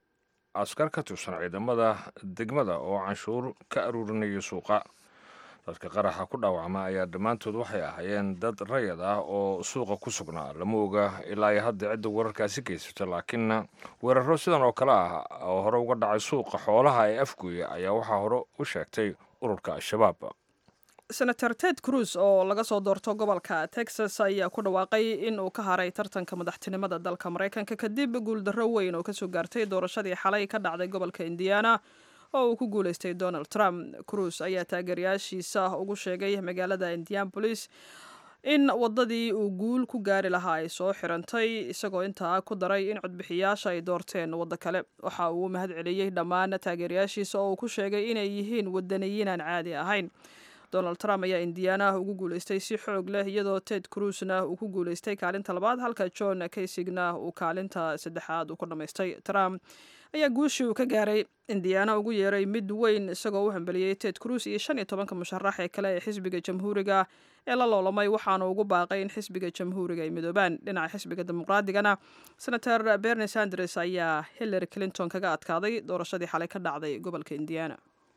askar ka tirsan ciidamada degmada oo canshuur ka aruurinaya suuqa dadka qaraxa ku dhaawacma ayaa dhammaantood waxay ahaayeen dad rayad ah oo suuqa ku sugnaa lama oga ilaa iyo hadda cidda wararkaasi geysata laakiinna weeraro sidan oo kale ah oo hore uga dhacay suuqa xoolaha ee afgooya ayaa waxaa hore u sheegtay ururka al-shabaab senator ted cruz oo laga soo doorto gobolka texas ayaa ku dhawaaqay in uu ka haray tartanka madaxtinimada dalka maraykanka kadib guuldarro weyn oo kasoo gaartay doorashadii xalay ka dhacday gobolka indiana oo uu ku guuleystay donald trump cruz ayaa taageerayaashiisa ugu sheegay magaalada indianabolis in wadadii uu guul ku gaari lahaa ay soo xirantay isagoo intaa ku daray in codbixiyaasha ay doorteen waddo kale waxa uu mahad celiyey dhammaan taageerayaashiisa oo uu ku sheegay inay yihiin wadaniyiin aan caadi ahayn donald trump ayaa indiana ugu guuleystay si xoog leh iyadoo ted cruzna uu ku guuleystay kaalinta labaad halka john kaysigna uu kaalinta saddexaad uu ku dhammaystay trump ayaa guushii uu ka gaaray indiana ugu yeeray mid weyn isagoo u hambeliyey ted cruz iyo shan iyo tobanka musharax ee kale ee xisbiga jamhuuriga ee la loolamay waxaana ugu baaqay in xisbiga jamhuuriga ay midoobaan dhinaca xisbiga dimuqraadigana senator bernie sanders ayaa hillary clinton kaga adkaaday doorashadii xalay ka dhacday gobolka indiana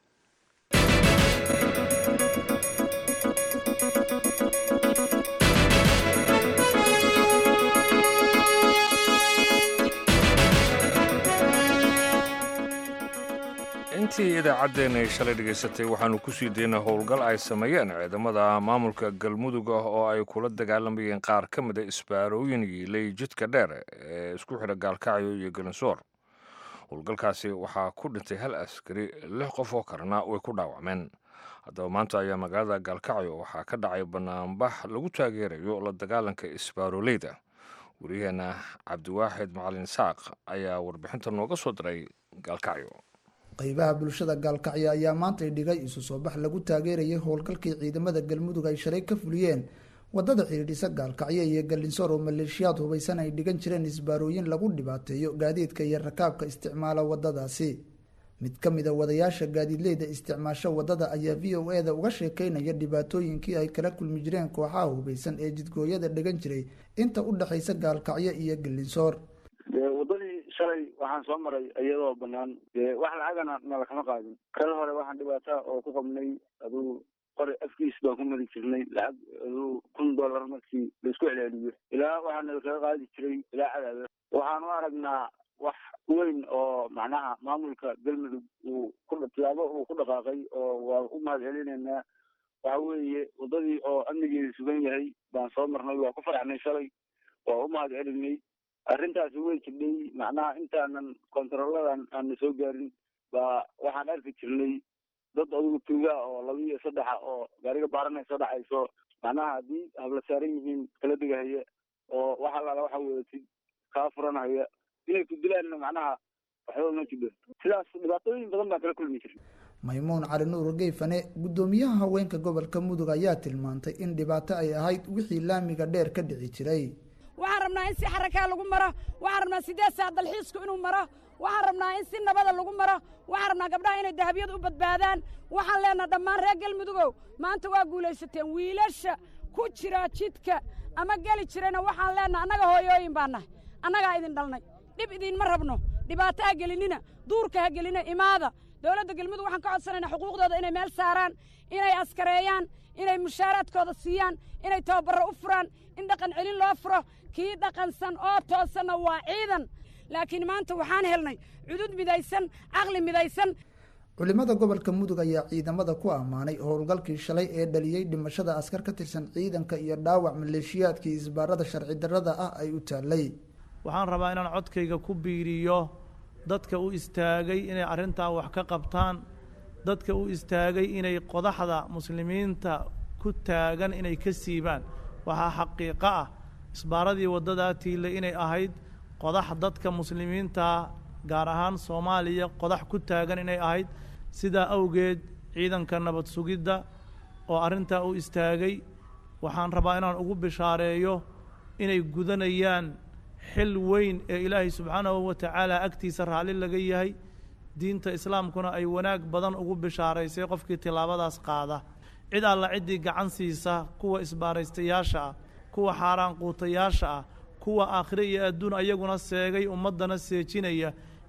intii idaacaddeenna ay shalay dhegaysatay waxaannu ku sii daynaa howlgal ay sameeyeen ciidamada maamulka galmudug ah oo ay kula dagaalamayeen qaar ka mida isbaarooyin yiilay jidka dheer ee isku xidha gaalkacyo iyo galinsoor howlgalkaasi waxaa ku dhintay hal askari lix qof oo kalena way ku dhaawacmeen haddaba maanta ayaa magaalada gaalkacyo waxaa ka dhacay banaanbax lagu taageerayo la dagaalanka isbaaroleyda wariyaheenna cabdiwaaxid macalin saaq ayaa warbixinta nooga soo diray gaalkacyo qaybaha bulshada gaalkacyo ayaa maantay dhigay isu soo bax lagu taageerayay howlgalkii ciidamada galmudug ay shalay ka fuliyeen wadada xidhiidhisa gaalkacyo iyo galinsoor oo maleeshiyaad hubaysan ay dhigan jireen isbaarooyin lagu dhibaateeyo gaadiidka iyo rakaabka isticmaala wadadaasi mid ka mid a wadayaasha gaadiidleyda isticmaasho wadada ayaa v o e da uga sheekeynaya dhibaatooyinkii ay kala kulmi jireen kooxaha hubaysan ee jidgooyada dhigan jiray inta u dhexaysa gaalkacyo iyo galinsoor wadadii shalay waxaan soo maray iyadoo banaan dee wax lacagana nala kama qaadin kal hore waxaan dhibaata oo ku qabnay aduu qori afkiis baan ku mari jirnay lacag aduu kun dollar markii laisku celceliyo ilaa waxaa nala kaga qaadi jiray ilaa cadaada waxaan u aragnaa wax weyn oo macnaha maamulka galmudug uu ku tilaabo uu ku dhaqaaqay oo waa u mahad celinaynaa waxa weeye wadadii oo amnigeeda sugan yahay baan soo marnay waa ku faraxnay shalay waa u mahad celinay arrintaasi way jibnay macnaha intaanan kontarooladan aana soo gaarin baa waxaan arki jirnay dad adugu tuugaa oo laba iyo saddexa oo gaariga baaranay soo dhacayso macnaha haddii habla saaran yihiin kala degahaya oo wax allaala waxa wedatid kaa furanhaya inay ku dilaanna macnaha waxba ma jibdo sidaas dhibaatooyin badan baan kala kulmi jirnay maymuun cali nuur geyfane guddoomiyaha haweenka gobolka mudug ayaa tilmaantay in dhibaato ay ahayd wixii laamiga dheer ka dhici jiray waxaan rabnaa in si xarakaa lagu maro waxaan rabnaa sideed saa dalxiisku inuu maro waxaan rabnaa in si nabada lagu maro waxaan rabnaa gabdhaha inay dahabyada u badbaadaan waxaan leenaha dhammaan reer galmudugow maanta waa guulaysateen wiilasha ku jira jidka ama geli jirayna waxaan leenaha annaga hooyooyin baa nahay annagaa idin dhalnay dhib idiinma rabno dhibaato ha gelinina duurka ha gelina imaada dowladda galmudug waxaan ka codsanaynaa xuquuqdooda inay meel saaraan inay askareeyaan inay mushaaraadkooda siiyaan inay tababarro u furaan in dhaqan celin loo furo kii dhaqansan oo toosanna waa ciidan laakiin maanta waxaan helnay cudud midaysan caqli midaysan culimada gobolka mudug ayaa ciidamada ku ammaanay howlgalkii shalay ee dhaliyey dhimashada askar ka tirsan ciidanka iyo dhaawac maleeshiyaadkii isbaarada sharci darrada ah ay u taallay waxaan rabaa inaan codkayga ku biiriyo dadka u istaagay inay arrintaa wax ka qabtaan dadka u istaagay inay qodaxda muslimiinta ku taagan inay ka siibaan waxaa xaqiiqo ah isbaaradii waddadaa tiille inay ahayd qodax dadka muslimiinta gaar ahaan soomaaliya qodax ku taagan inay ahayd sidaa awgeed ciidanka nabad sugidda oo arrintaa u istaagay waxaan rabaa inaan ugu bishaareeyo inay gudanayaan xil weyn ee ilaahay subxaanahu wa tacaala agtiisa raalli laga yahay diinta islaamkuna ay wanaag badan ugu bishaaraysay qofkii tillaabadaas qaada cid alla ciddii gacan siisa kuwa isbaaraystayaasha ah kuwa xaaraan quutayaasha ah kuwa aakhire iyo adduun ayaguna seegay ummaddana seejinaya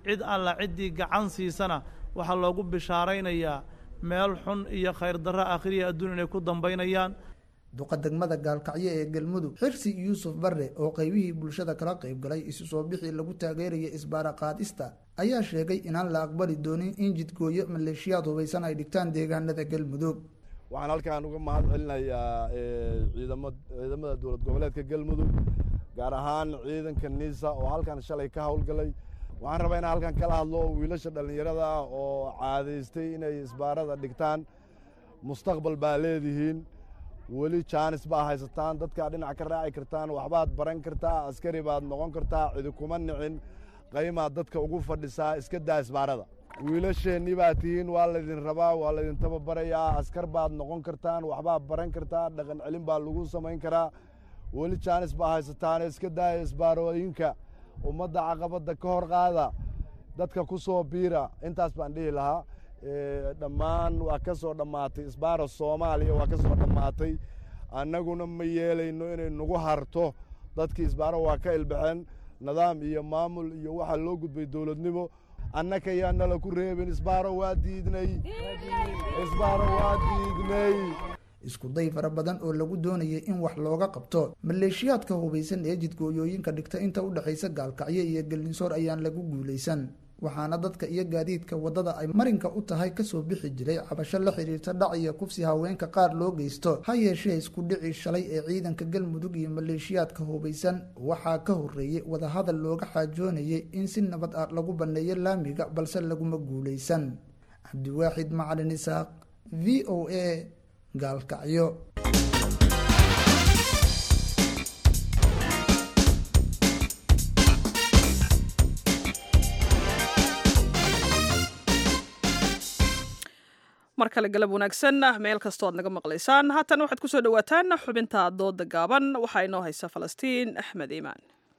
cid alla ciddii gacan siisana waxaa loogu bishaaraynayaa meel xun iyo khayr darro akhriya adduun inay ku dambaynayaan duqa degmada gaalkacyo ee galmudug xirsi yuusuf barre oo qaybihii bulshada kala qayb galay isu soo bixii lagu taageeraya isbaara qaadista ayaa sheegay inaan la aqbali doonin in jidgooyo maleeshiyaad hubaysan ay dhigtaan deegaanada galmudug waxaan halkaan uga mahad celinayaa ciidamo ciidamada dowlad goboleedka galmudug gaar ahaan ciidanka niisa oo halkan shalay ka howlgalay waxaan rabaa inaan halkan kala hadlo wiilasha dhallinyarada ah oo caadaystay inay isbaarada dhigtaan mustaqbal baa leedihiin weli jaanis baa haysataan dadkaa dhinac ka raaci kartaan waxbaad baran kartaa askari baad noqon kartaa cidi kuma nicin qaymaad dadka ugu fadhisaa iska daa isbaarada wiilasheennii baad tihiin waa laydin rabaa waa laydin tababarayaa askar baad noqon kartaan waxbaad baran kartaa dhaqan celin baa lagu samayn karaa weli jaanis baa haysataane iska daaya isbaarooyinka ummadda caqabadda ka hor qaada dadka ku soo biira intaas baan dhihi lahaa dhammaan waa ka soo dhammaatay isbaara soomaaliya waa ka soo dhammaatay annaguna ma yeelayno inay nagu harto dadkii isbaaro waa ka ilbaxeen nidaam iyo maamul iyo waxaa loo gudbay dowladnimo annaka yaa nala ku reebin isbaaro waa diidnay isbaaro waa diidnay isku day fara badan oo lagu doonayay in wax looga qabto maleeshiyaadka hubaysan ee jidgooyooyinka dhigta inta u dhexaysa gaalkacyo iyo gelinsoor ayaan lagu guulaysan waxaana dadka iyo gaadiidka waddada ay marinka u tahay kasoo bixi jiray cabasho la xidhiirta dhac iyo kufsi haweenka qaar loo geysto ha yeeshee isku dhici shalay ee ciidanka galmudug iyo maleeshiyaadka hubaysan waxaa ka horreeyey wadahadal looga xaajoonayay in si nabad ah lagu banneeyo laamiga balse laguma guulaysan cabdiwaaxid macalin isaaq v o a gaalkacyo mar kale galab wanaagsan meel kastoo aad naga maqlaysaan haatan waxaad ku soo dhowaataan xubinta dooda gaaban waxaa inoo haysa falastiin axmed iimaan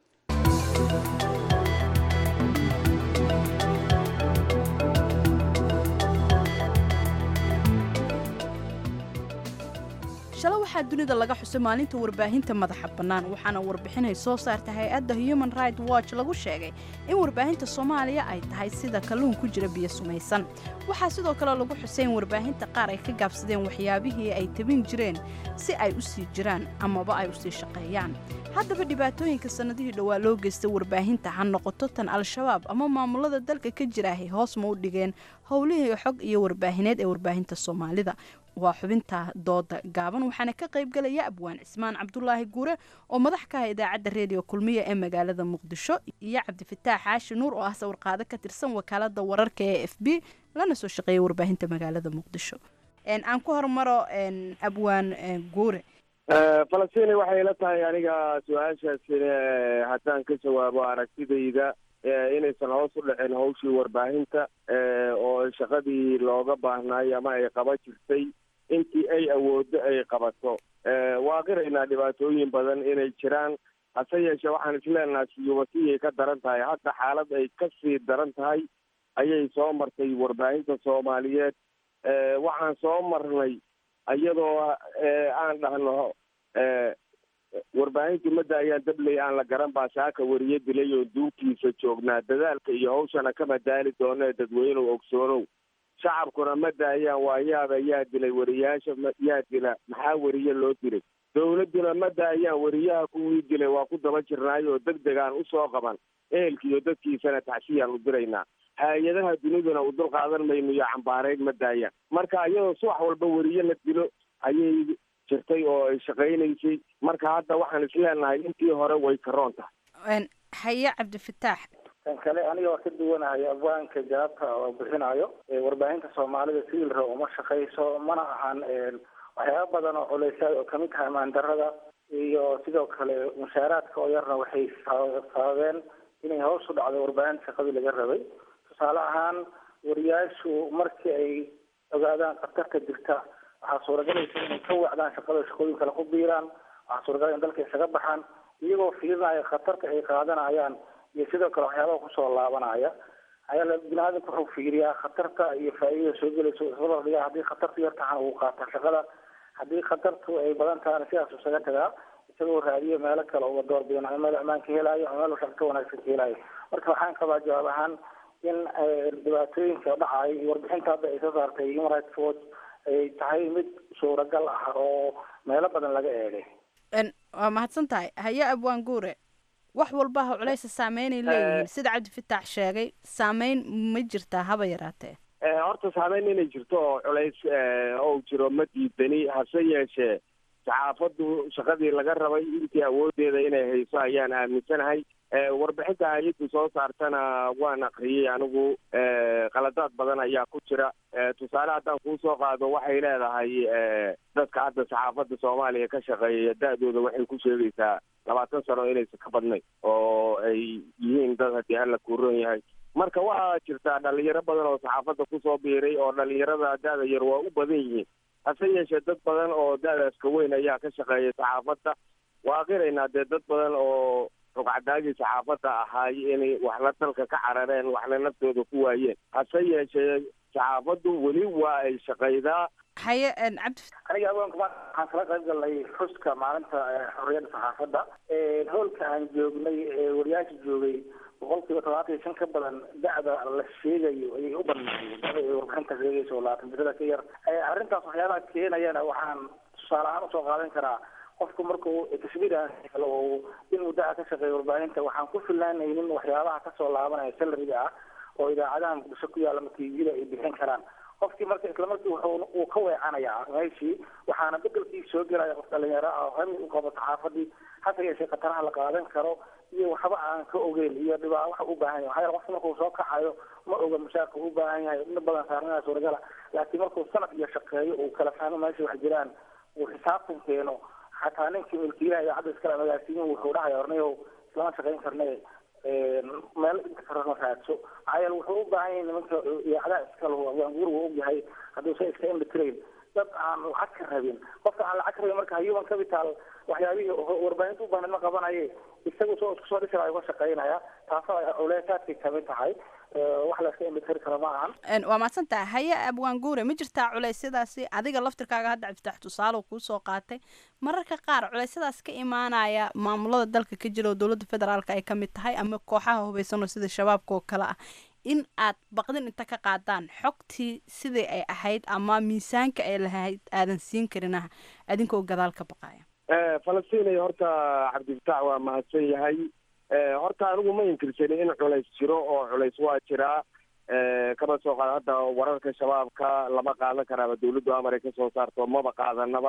shale waxaa dunida laga xusay maalinta warbaahinta madaxa bannaan waxaana warbixinay soo saarta hay-adda human right watch lagu sheegay in warbaahinta soomaaliya ay tahay sida kalluun ku jira biyo sumaysan waxaa sidoo kale lagu xusay in warbaahinta qaar ay ka gaabsadeen waxyaabihii ay tabin jireen si ay u sii jiraan amaba ay u sii shaqeeyaan haddaba dhibaatooyinka sannadihii dhowaa loo geystay warbaahinta ha noqoto tan al-shabaab ama maamulada dalka ka jiraahay hoos ma u dhigeen howlihii xog iyo warbaahineed ee warbaahinta soomaalida waa xubinta dooda gaaban waxaana ka qaybgalaya abwaan cismaan cabdulaahi guure oo madax ka ah idaacadda reediyo kulmiya ee magaalada muqdisho iyo cabdifataax xaashi nuur oo ah sawirqaado ka tirsan wakaalada wararka ee f b lana soo shaqeeya warbaahinta magaalada muqdisho aan ku hormaro abwaan guure falastiin waxay la tahay aniga su-aashaasina haddaan ka jawaabo aragtidayda inaysan hoos u dhicin hawshii warbaahinta oo shaqadii looga baahnaay ama ay qaba jirtay intii ay awooddo ay qabato waa qiraynaa dhibaatooyin badan inay jiraan hase yeeshee waxaan isleenaha siyubasiyay ka daran tahay hadda xaalad ay ka sii daran tahay ayay soo martay warbaahinta soomaaliyeed waxaan soo marnay iyadoo aan dhahno warbaahintii madda ayaan dabley aan la garan baa saaka wariye dilay oo duunkiisa joognaa dadaalka iyo hawshana kama daali doono ee dadweynuhu ogsoonow shacabkuna madda ayaan waayaaba yaa dilay wariyaasha yaa dila maxaa wariye loo dilay dowladduna madda ayaan wariyaha kuwii dilay waa ku daba jirnaay oo deg deg aan usoo qaban ehelkiiyo dadkiisana taxsiyaan u diraynaa hay-adaha duniduna u dul qaadan mayno iyo cambaarayn ma daayaan marka iyadoo subax walba wariye la dilo ayay jirtay oo ay shaqaynaysay marka hadda waxaan isleenahay intii hore way karoon tahay haye cabdifataax kan kale aniga waa ka duwanahay abwaanka jawaabta oo bixinayo warbaahinta soomaalida siilra uma shaqayso mana ahan waxyaaba badan oo culeysyaad oo kamid tahay maandarada iyo sidoo kale mushaaraadka oo yarna waxay sababeen inay hoos u dhacdo warbaahinta shaqadii laga rabay tusaale ahaan wariyaashu markii ay ogaadaan khatarta jirta waxaa suuragelaysa inay ka wacdaan shaqada shaqooyin kale ku biiraan waxaa suuragal in dalka isaga baxaan iyagoo fiirinaya khatarta ay qaadanayaan iyo sidoo kale waxyaabaha kusoo laabanaya ayaa bini-aadamka wuxuu fiiriyaa khatarta iyo faa'iidada soo gelaysa isla dhigaa haddii khatartu yar tahan uu qaata shaqada haddii khatartu ay badan tahana sidaas isaga tagaa isagoo raadiyo meelo kale uga door bidan ama meel ammaan ka helaayo ama meel shaqo ka wanaagsan ka helaayo marka waxaan qabaa jawaab ahaan in dhibaatooyinka dhacay iyo warbixinta hadda ay soo saartay human rights watch ay tahay mid suuragal ah oo meelo badan laga eegay waa mahadsan tahay haye abwaan guure wax walbaha culeysa saameynay leeyihiin sida cabdifitaax sheegay saameyn ma jirtaa haba yaraatee horta saameyn inay jirto oo culays ou jiro ma diidani hase yeeshee saxaafaddu shaqadii laga rabay intii awoodeeda inay hayso ayaan aaminsanahay warbixinta hay-addu soo saartana waan akriyey anigu qaladaad badan ayaa ku jira tusaale haddaan kuu soo qaado waxay leedahay dadka hadda saxaafadda soomaaliya ka shaqeeya da-dooda waxay ku sheegaysaa labaatan sano inaysan ka badnayn oo ay yihiin dad haddii alla kuuron yahay marka waxaa jirtaa dhalinyaro badan oo saxaafadda kusoo biiray oo dhalinyarada da-da yar waa u badan yihiin hase yeeshee dad badan oo da-daas ka weyn ayaa ka shaqeeya saxaafadda waa qiraynaa dee dad badan oo rugcadaagii saxaafadda ahaay inay waxna dalka ka carareen waxna naftooda ku waayeen hase yeeshee saxaafaddu weli waa ay shaqaydaa haye cabdi aniga agoonka ma waxaan kala qayb galnay xuska maalinta xorriyadda saxaafadda hoolka aan joognay wariyaasha joogay boqolkiiba todobaatan iyo shan ka badan da-da la sheegayo ayay u badnaayeen da-da ay warbixinta sheegayso labaatan jirada ka yar arrintaas waxyaabaha keenayana waxaan tusaale ahaan usoo qaadan karaa qofku markuu tashbiir helo oo in muddaha ka shaqeeya warbaahinta waxaan ku filaanaynin waxyaabaha kasoo laabanaya salariga ah oo idaacadaha muqdisho ku yaalla matiijida ay bixin karaan qofkii marka isla markii wuxuu uu ka weecanayaa meeshii waxaana bedelkii soo gelaya qof dhalinyaro ah oo hami u qabo saxaafadii hase yeeshee khataraha la qaadan karo iyo waxba aan ka ogeyn iyo dhibaa waxa u baahan yahay maxaa yeele qofka markuu soo kacayo ma oga mushaarka u baahan yahay in badan saarnaa suuragala laakiin markuu sanad iyo shaqeeyo uu kala fahmo meesha wax jiraan uu xisaabtan keeno xataa ninkii milkiilaha idaacadda iskala magaasiiyin wuxuu dhahaya ornayow islama shaqayn karne meel inta karana raadso maxaa yeele wuxuu u baahan yahay nimanka idaacadaha iskale waanguur wuu ogyahay hadduusan iska indhatirayn dad aan lacag ka rabin qofka aan lacag ka rabin marka human capital waxyaabihii warbaahinta u baahnid ma qabanaye isagu soo isku soo dhisiraayo uga shaqaynaya taasoo ay culeysaadkay kamid tahay wax la iska indhatiri karo ma ahan waa mahadsan tahay haye abwaan guure ma jirtaa culeysyadaasi adiga laftirkaaga hadda cabdifitaax tusaale kuu soo qaatay mararka qaar culeysyadaas ka imaanaya maamulada dalka ka jira oo dowladda federaalka ay kamid tahay ama kooxaha hubaysanoo sida shabaabka oo kale ah in aad baqdin inta ka qaadaan xogtii sidai ay ahayd ama miisaanka ay lahayd aadan siin karinaha adinkoo gadaal ka baqaya falastiin horta cabdifitaax waa mahadsan yahay horta anigu ma inkirsanin in culays jiro oo culays waa jiraa kama soo qaada hadda wararka shabaabka lama qaadan karaaba dawladdu amar ay kasoo saarto maba qaadanaba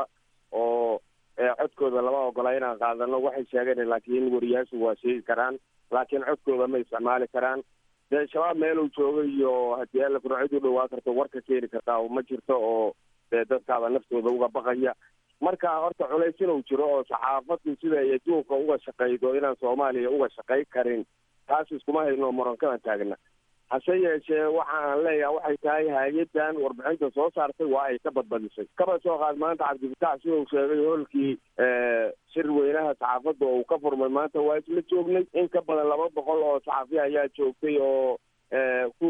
oo codkooda lama ogola inaan qaadano waxay sheegeen laakiin wariyaashu waa sheegi karaan laakiin codkooda ma isticmaali karaan dee shabaab meeluu joogo iyo haddii alla kuna cid u dhawaa karto warka keeni kartaa ma jirto oo dee dadkaaba naftooda uga baqaya marka horta culays inuu jiro oo saxaafaddu sida ay adduunka uga shaqaydo inaan soomaaliya uga shaqay karin taas iskuma hayno murankadan taagna hase yeeshee waxa aan leeyahay waxay tahay hay-addan warbixinta soo saartay waa ay ka badbadisay kaba soo qaad maanta cabdifitaax sida uu sheegay hoolkii shir weynaha saxaafadda oo uu ka furmay maanta waa isla joognay in ka badan laba boqol oo saxafi ayaa joogtay oo ku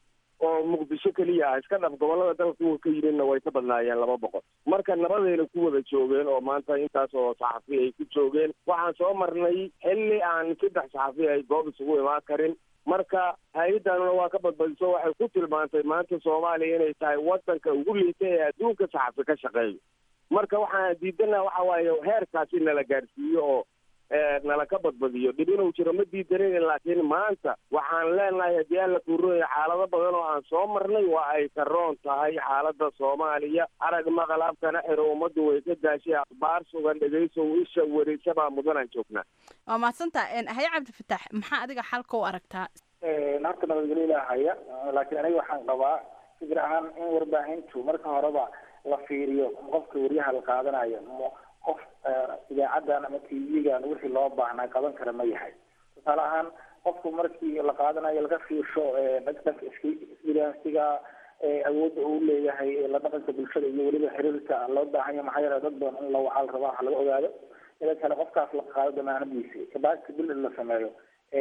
oo muqdisho keliya ah iska dhaf gobolada dalka kuwa ka yimidna way ka badnaayeen laba boqol marka nabadayna ku wada joogeen oo maanta intaas oo saxafi ay ku joogeen waxaan soo marnay xilli aan saddex saxafi ay goob isugu imaan karin marka hay-addanuna waa ka badbadiso waxay ku tilmaantay maanta soomaaliya inay tahay wadanka ugu liita ee adduunka saxafi ka shaqeeyo marka waxaan diidana waxa waaye heerkaasi nala gaarsiiyo oo nala ka badbadiyo dhib inuu jiro ma diidanin laakiin maanta waxaan leenahay haddii alla kuurooya xaalado badan oo aan soo marnay waa ay ka roon tahay xaalada soomaaliya arag maqal afkana xiro ummaddu way ka daashay akhbaar sugan dhegaysow isha wareysabaa mudanaan joognaa waa mahadsantaa haye cabdifitaax maxaa adiga xalka u aragtaa horta nabadgelyo ilaahaya laakiin aniga waxaan qabaa fikir ahaan in warbaahintu marka horeba la fiiriyo qofka waryaha la qaadanayo qof idaacadan ama t v-gan wixii loo baahnaa qaban kara ma yahay tusaale ahaan qofku markii la qaadanayo laga fiirsho dhanka isbiransiga awoodda uu leeyahay la dhaqanka bulshada iyo weliba xiriirka loo baahan yahay maxaa yeele dad badan in la wacaal rabaa wax laga ogaado ida kale qofkaas la qaado damaanadiisi kabacdi bil in la sameeyo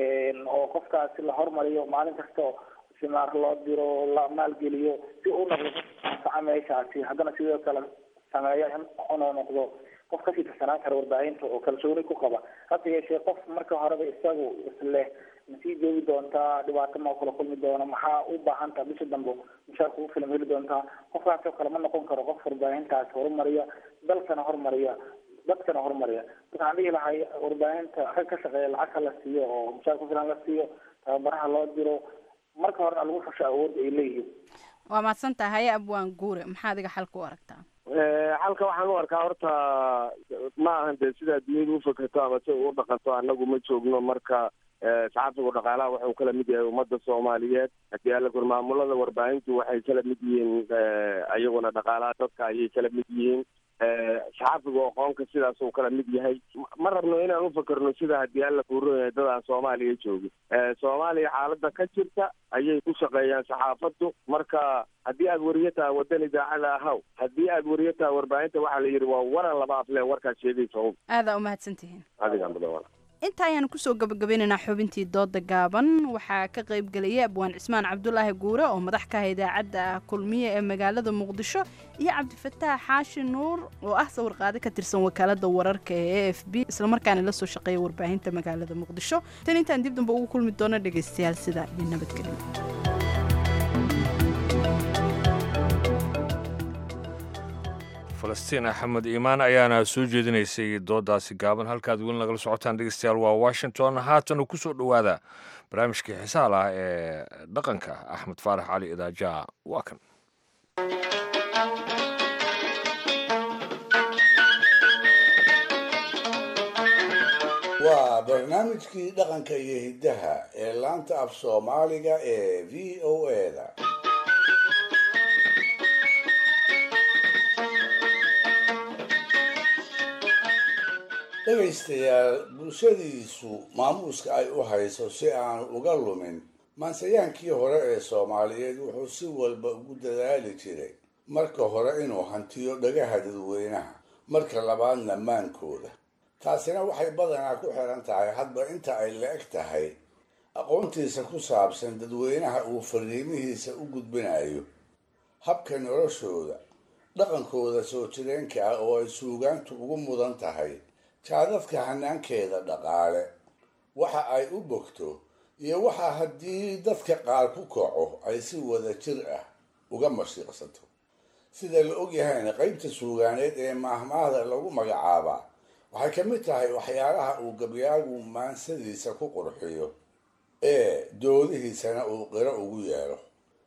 oo qofkaasi la hormariyo maalin kasta simaar loo diro la maalgeliyo si uu noqdo anfaca meeshaasi haddana sidoo kale sameeyo inuu noqdo qof kasii tirsanaan kara warbaahinta oo kalsooni ku qaba hase yeeshee qof marka horeba isagu isleh ma sii joogi doontaa dhibaato ma kula kulmi doona maxaa u baahan taha bisha dambe mushaar kugu filan heli doontaa qofkaasoo kale ma noqon karo qof warbaahintaas horumariya dalkana horumariya dadkana horumariya waxaan dhihi lahay warbaahinta rag ka shaqeeya lacag ha la siiyo oo mushaar ku filan la siiyo tababaraha loo diro marka horena lagu xusho awoodda ay leeyihiin waa mahadsan tahay abwaan guure maxaa adiga xalka u aragtaa xalka waxaan u arkaa horta ma ahan dee sidaa duniyadu ufakato ama si u dhaqanto annagu ma joogno marka saxaafigu dhaqaalaha wuxuu kala mid yahay ummadda soomaaliyeed haddii alla kur maamulada warbaahintu waxay kala mid yihiin ayaguna dhaqaalaha dadka ayay kala mid yihiin saxaafigu aqoonka sidaas uu kala mid yahay ma rabno inaan ufakerno sida haddii alla kuuron yahay dad aan soomaaliya joogin soomaaliya xaaladda ka jirta ayay ku shaqeeyaan saxaafaddu marka haddii aad wariyo tahay waddan idaacada ahaw haddii aad wariyo tahay warbaahinta waxaa la yidhi waa waran laba afle warkaad sheegaysa un aadaa umahadsantihiin adigaan badan wala inta ayaanu kusoo gabagabeynaynaa xubintii dooda gaaban waxaa ka qayb gelaya abwaan cismaan cabdulaahi guure oo madax ka ah idaacadda kulmiye ee magaalada muqdisho iyo cabdifataax xaashi nuur oo ah sawirqaade ka tirsan wakaalada wararka ee a f b islamarkaana la soo shaqeeya warbaahinta magaalada muqdisho tan intaan dib damba ugu kulmi doono dhegaystayaal sidaa iyo nabadgelyo falastiin axmed iimaan ayaana soo jeedinaysay doodaasi gaaban halkaad weli nagala socotaan dhegeystayaal waa washington haatan ku soo dhowaada barnaamijkii xisaal ah ee dhaqanka axmed faarax cali idaaja waa kan waa barnaamijkii dhaqanka iyo hiddaha ee laanta af soomaaliga ee v o eda dhegaystayaal bulshadiisu maamuuska ay u hayso si aanu uga lumin maansayaankii hore ee soomaaliyeed wuxuu si walba ugu dadaali jiray marka hore inuu hantiyo dhagaha dadweynaha marka labaadna maankooda taasina waxay badanaa ku xiran tahay hadba inta ay la-eg tahay aqoontiisa ku saabsan dadweynaha uu fariimihiisa u gudbinayo habka noloshooda dhaqankooda soo jireenka ah oo ay suugaantu ugu mudan tahay jaadadka hanaankeeda dhaqaale waxa ay u bogto iyo waxa haddii dadka qaar ku kaco ay si wada jir ah uga mashiiqsato sida la ogyahayna qaybta suugaaneed ee maahmaahda lagu magacaabaa waxay ka mid tahay waxyaalaha uu gabyaagu maansadiisa ku qurxiyo ee doodihiisana uu qiro ugu yeelo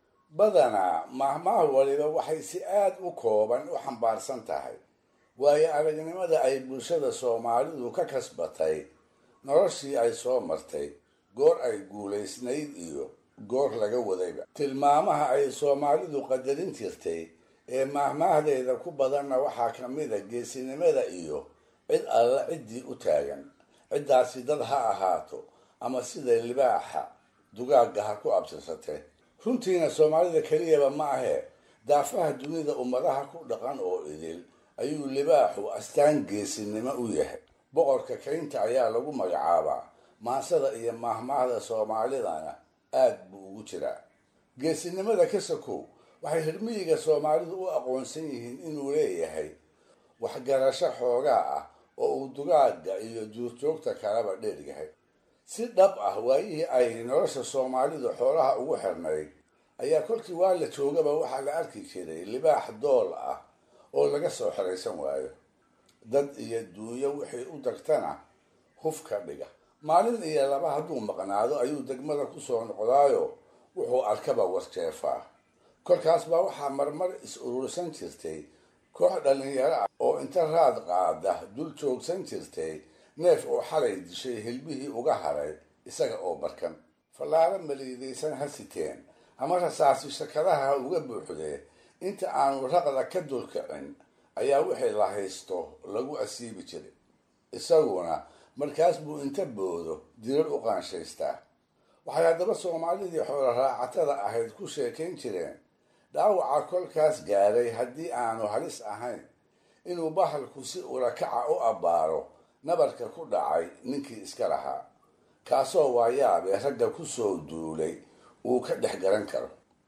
badanaa maahmaah waliba waxay si aad u kooban u xambaarsan tahay waayo aragnimada ay bulshada soomaalidu ka kasbatay noloshii ay soo martay goor ay guulaysnayd iyo goor laga wadayba tilmaamaha ay soomaalidu qadarin jirtay ee maahmaahdeeda ku badanna waxaa ka mid a geesinimada iyo cid alla ciddii u taagan ciddaasi dad ha ahaato ama sida libaaxa dugaagga ha ku abtirsatee runtiina soomaalida keliyaba ma ahee daafaha dunida ummadaha ku dhaqan oo idil ayuu libaaxu astaan geesinimo u yahay boqorka kaynta ayaa lagu magacaabaa maansada iyo maahmaahda soomaalidana aad buu ugu jiraa geesinimada ka sakow waxay hirmiyiga soomaalidu u aqoonsan yihiin inuu leeyahay waxgarasho xoogaa ah oo uu dugaagga iyo duurjoogta kaleba dheeryahay si dhab ah waayihii ay nolosha soomaalidu xoolaha ugu xirnayd ayaa kolkii waa la joogaba waxaa la arki jiray libaax dool ah oo laga soo xeraysan waayo dad iyo duunyo wixii u dagtana huf ka dhiga maalin iyo laba hadduu maqnaado ayuu degmada kusoo noqdaayo wuxuu arkaba warjeefaa kolkaas baa waxaa marmar is urursan jirtay koox dhallinyaro ah oo inta raad qaada dul joogsan jirtay neef oo xalay dishay hilbihii uga haray isaga oo barkan fallaaro maliidaysan ha siteen ama rasaasi shakadaha uga buuxdee inta aanu raqda ka dulkicin ayaa wixii la haysto lagu asiibi jiray isaguna markaas buu inta boodo dirar u qaanshaystaa waxay haddaba soomaalidii xoolo raacatada ahayd ku sheekayn jireen dhaawaca kolkaas gaaray haddii aanu halis ahayn inuu bahalku si urakaca u abbaaro nabarka ku dhacay ninkii iska lahaa kaasoo waayaabee ragga ku soo duulay uu ka dhex garan karo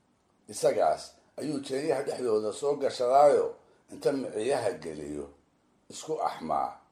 isagaas ayuu jeenyaha dhexdooda soo gashadaayo inta miciyaha geliyo isku axmaa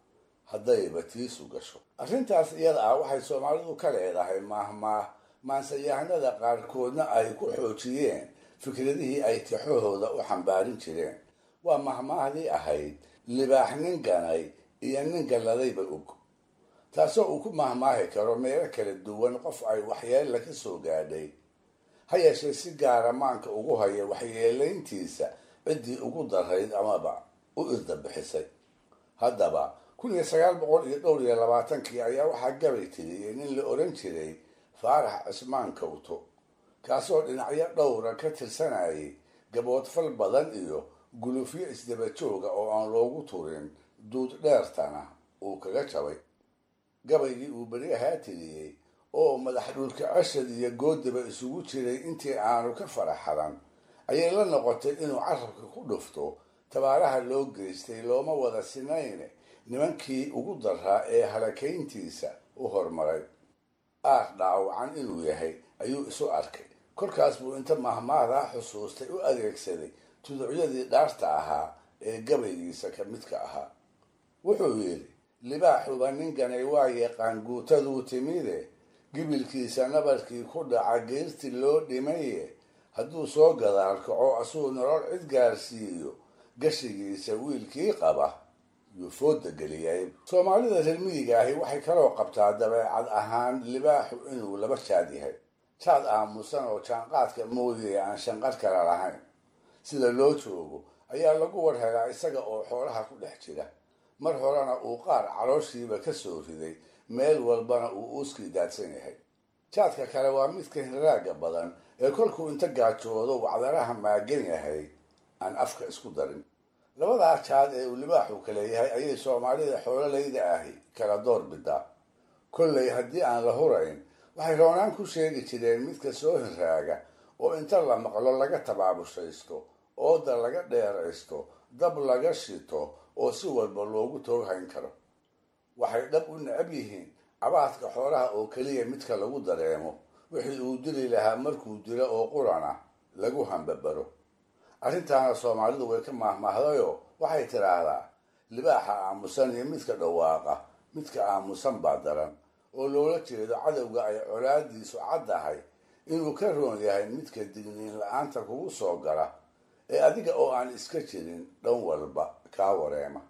haddayba tiisu gasho arrintaas iyada ah waxay soomaalidu ka leedahay maahmaah maansayahanada qaarkoodna ay ku xoojiyeen fikradihii ay tixahooda u xambaarin jireen waa mahmaahdii ahayd libaax nin ganay iyo nin galladayba og taasoo uu ku mahmaahi karo meelo kala duwan qof ay waxyeella ka soo gaadhay ha yeeshee si gaara maanka ugu haya waxyeelayntiisa ciddii ugu darayd amaba u irdabixisay haddaba kun iyo sagaal boqol iyo dhowr iyo labaatankii ayaa waxaa gabay tiriyey nin la odhan jiray faarax cismaan kawto kaasoo dhinacyo dhowra ka tirsanayay gaboodfal badan iyo gulufyo isdaba jooga oo aan loogu turin duud dheertana uu kaga jabay gabaygii uu beri ahaa tiriyey oo madax dhulka cashad iyo goodiba isugu jiray intii aanu ka faraxalan ayay la noqotay inuu carabka ku dhufto tabaaraha loo geystay looma wada sinayne nimankii ugu daraa ee halakayntiisa u hormaray aar dhaawacan inuu yahay ayuu isu arkay korkaas buu inta mahmaadaa xusuustay u adeegsaday tuducyadii dhaarta ahaa ee gabaygiisa ka midka ahaa wuxuu yidhi libaaxuba ninkanay waa yaqaan guutaduu timide gibilkiisa nabarkii ku dhaca geerti loo dhimaye hadduu soo gadaal kaco asuu nolol cid gaarsiiyo gashigiisa wiilkii qaba yuu fooda geliyay soomaalida reer miyiga ahi waxay kaloo qabtaa dabeecad ahaan libaaxu inuu laba jaad yahay jaad aamusan oo jaanqaadka mooyee aan shanqar kala lahayn sida loo joogo ayaa lagu war helaa isaga oo xoolaha ku dhex jira mar horena uu qaar calooshiiba ka soo riday meel walbana uu uuskii daadsan yahay jaadka kale waa midka hiraaga badan ee kolkuu inta gaajoodo wacdaraha maagan yahay aan afka isku darin labadaa jaad ee uu libaaxu kale yahay ayay soomaalida xoololayda ahi kala door bidaa kollay haddii aan la hurayn waxay roonaan ku sheegi jireen midka soo hiraaga oo inta la maqlo laga tabaabushaysto ooda laga dheeraysto dab laga shito oo si walba loogu tooghayn karo waxay dhab u necab yihiin cabaadka xoolaha oo keliya midka lagu dareemo wixii uu dili lahaa markuu dilo oo qurana lagu hambabaro arrintaana soomaalidu way ka maahmaahdayoo waxay tidhaahdaa libaaxa aamusan iyo midka dhawaaqa midka aamusan baa daran oo loola jeedo cadowga ay colaadiisu caddahay inuu ka roon yahay midka digniin la-aanta kugu soo gala ee adiga oo aan iska jirin dhan walba kaa wareema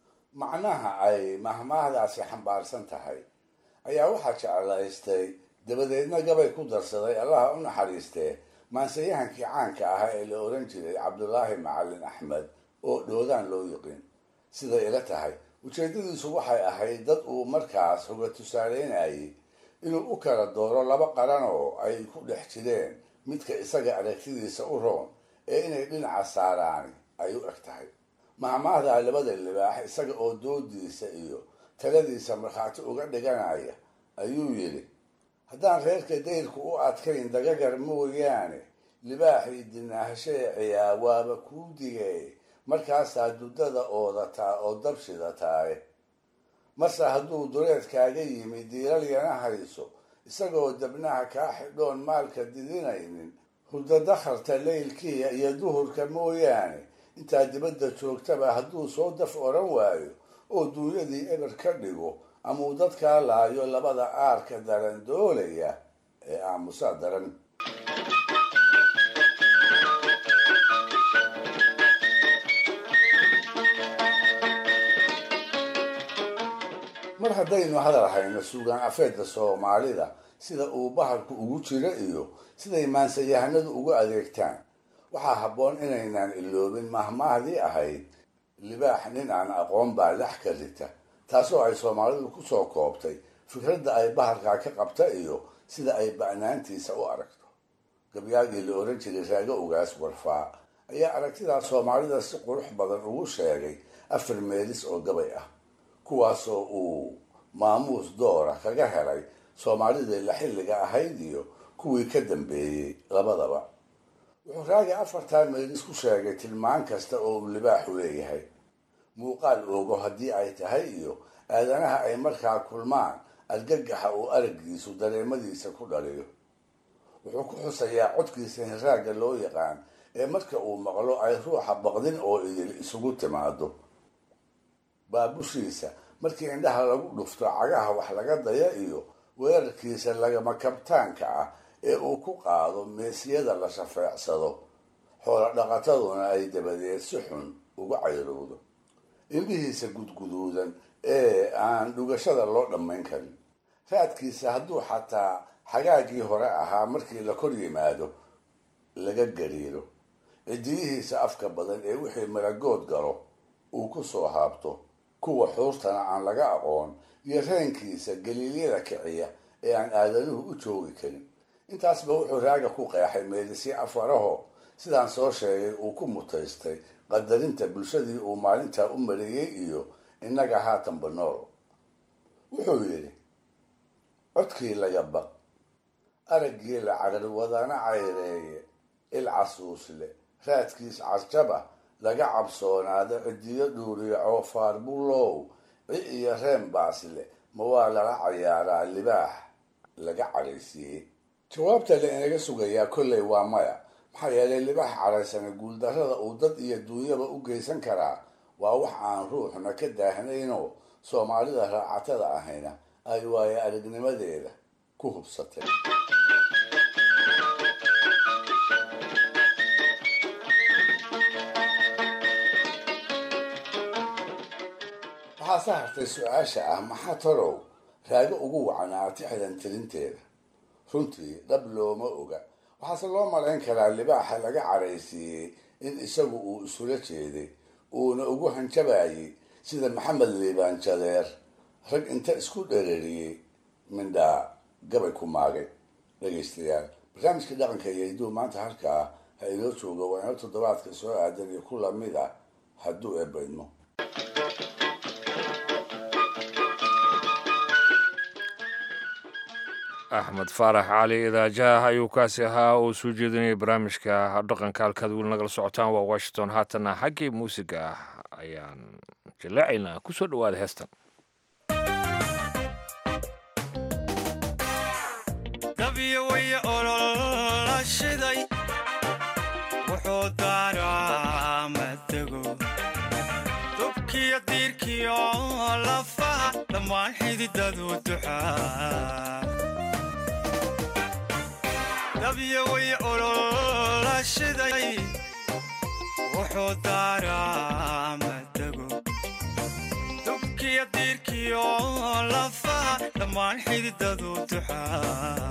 macnaha ay mahmaahdaasi xambaarsan tahay ayaa waxaa jeclaystay dabadeedna gabay ku darsaday allaha u naxariistee maansayahankii caanka ahaa ee la oran jiray cabdulaahi macalin axmed oo dhoodaan loo yiqin siday ila tahay ujeedadiisu waxay ahayd dad uu markaas hoga tusaaleynayay inuu u kala dooro laba qaran oo ay ku dhex jireen midka isaga aragtidiisa u roon ee inay dhinaca saaraani ay u eg tahay mahmaahdaa labada libaax isaga oo doodiisa iyo taladiisa markhaati uga dhiganaya ayuu yidhi haddaan reerka dayrku u adkayn dagagar mooyaane libaaxii dinaahasheeciyaa waaba kuu digay markaasaa duddada oodataa oo dabshidataaye marse hadduu dureedkaaga yimi diiralyana hayso isagoo dabnaha kaa xidhoon maalka didinaynin hurda dakharta leylkiiya iyo duhurka mooyaane intaa dibadda joogtaba hadduu soo daf odhan waayo oo duunyadii eber ka dhigo ama uu dadkaa laayo labada aarka daran doolaya ee aamusaa daran mar haddaynu hadal hayno suugaan afeedda soomaalida sida uu bahalku ugu jiro iyo siday maansayahanadu ugu adeegtaan waxaa habboon inaynaan iloobin mahmaahdii ahayd libaax nin aan aqoon baa lex ka rita taasoo ay soomaalidu kusoo koobtay fikradda ay bahalkaa ka qabta iyo sida ay ba'naantiisa u aragto gabyaagii la oran jiray raago ugaas warfaa ayaa aragtidaas soomaalida si qurux badan ugu sheegay afar meelis oo gabay ah kuwaasoo uu maamuus doora kaga helay soomaalidii la xilliga ahayd iyo kuwii ka dambeeyey labadaba wuxuu raagi afartaa meelis ku sheegay tilmaan kasta oo uu libaaxu leeyahay muuqaal oogo haddii ay tahay iyo aadanaha ay markaa kulmaan argagaxa uu araggiisu dareemadiisa ku dhaliyo wuxuu ku xusayaa codkiisa hiraaga loo yaqaan ee marka uu maqlo ay ruuxa baqdin oo idil isugu timaado baabushiisa markii indhaha lagu dhufto cagaha wax laga daya iyo weerarkiisa lagama kabtaanka ah ee uu ku qaado meesyada la shafeecsado xoolo dhaqataduna ay dabadeed si xun uga cayrowdo indhihiisa gudguduudan ee aan dhugashada loo dhammayn karin raadkiisa hadduu xataa xagaagii hore ahaa markii la kor yimaado laga gariiro cidiyihiisa afka badan ee wixii maragood galo uu ku soo haabto kuwa xuurtana aan laga aqoon iyo reenkiisa galiilyada kiciya ee aan aadanuhu u joogi karin intaasba wuxuu raaga ku qeexay meelisyo afaraho sidaan soo sheegay uu ku mutaystay qadarinta bulshadii uu maalintaa u mariyey iyo innaga haatanba nool wuxuu yidhi codkii laga baq araggii la carar wadana cayreeye il casuusle raadkiis casjaba laga cabsoonaado cidiyo dhuuriyo coofaar bulow ci iyo reen baasle ma waa lala cayaaraa libaax laga cadhaysiiyey jawaabta la inaga sugayaa kolley waa maya maxaa yeelay libaax cadhaysana guuldarrada uu dad iyo duunyaba u geysan karaa waa wax aan ruuxna ka daahnaynoo soomaalida raacatada ahayna ay waayo aragnimadeeda ku hubsatay waxaa sa hartay su-aasha ah maxaa torow raago ugu wacnaa tixdan tirinteeda runtii dhab looma oga waxaase loo malayn karaa libaaxa laga cadhaysiiyey in isagu uu isula jeeday uuna ugu hanjabayey sida maxamed liibaan jadeer rag inta isku dherariyey mindhaa gabay ku maagay dhegaystayaal barnaamijkii dhaqanka iyo hidduu maanta halkaa ha inoo joogo waa inoo toddobaadka soo aadan iyo ku lamid ah hadduu eebaydmo axmed faarax cali idaajaah ayuu kaasi ahaa oo soo jeedinayay barnaamijka dhaqanka halkaad weli nagala socotaan waa washington haatana xaggii muusiga ah ayaan jallaacaynaa ku soo dhowaada heestan dabyawaye olola shiday wuxuu daaraa matego dubkiyo diirkiyo lafaha dhammaan xididadu duxaa dabyawaye olola shiday wuxuu daaraa matego dubkiyo diirkiyo lafaha dhammaan xididadu duxaa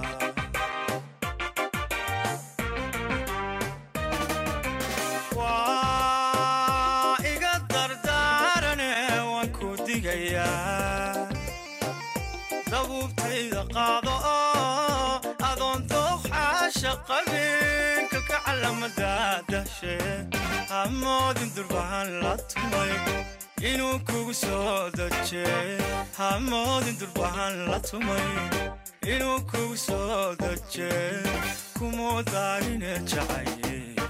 waa iga dardaarane waan ku digayaa dabuubtayda qaado oo adoon dooxaasha qabinka ka calamadadashe hamoodin durbahan la tumay inuu kugu soo daje hamoodin durbahan la tumay inuu kugu soo daje kumuu daarine jacaye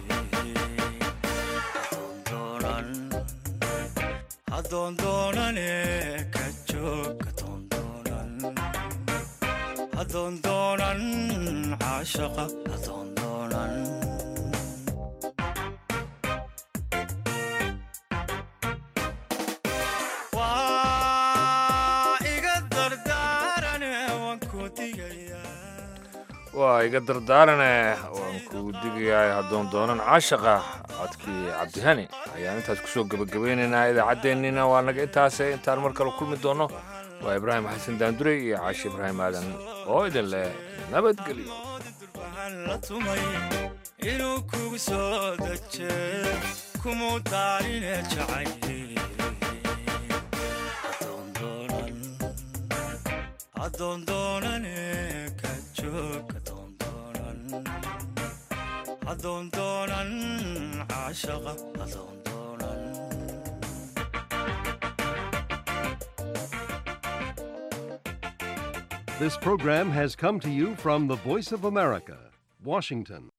adoondoonane ka joog adoondoonan adoondoonan caashaqa adoondoonan waa iga dardaarane waan ku digayaa waa iga dardaarane waan kuu digayaa haddoon doonan caashaqa codkii cabdihani ayaan intaas kusoo gebagabeynaynaa idaacaddeenniina waa naga intaase intaan mar kale kulmi doonno waa ibraahim xasan daandurey iyo caashi ibraahim aadan oo idin leh nabadgelyo la tumay inuu kugu soo daje kumuu daarine jacaye adoondoonane ka joog adoondoonan adoondoonan caashaqa adoondoonan This program has come to you from the Voice of America, Washington.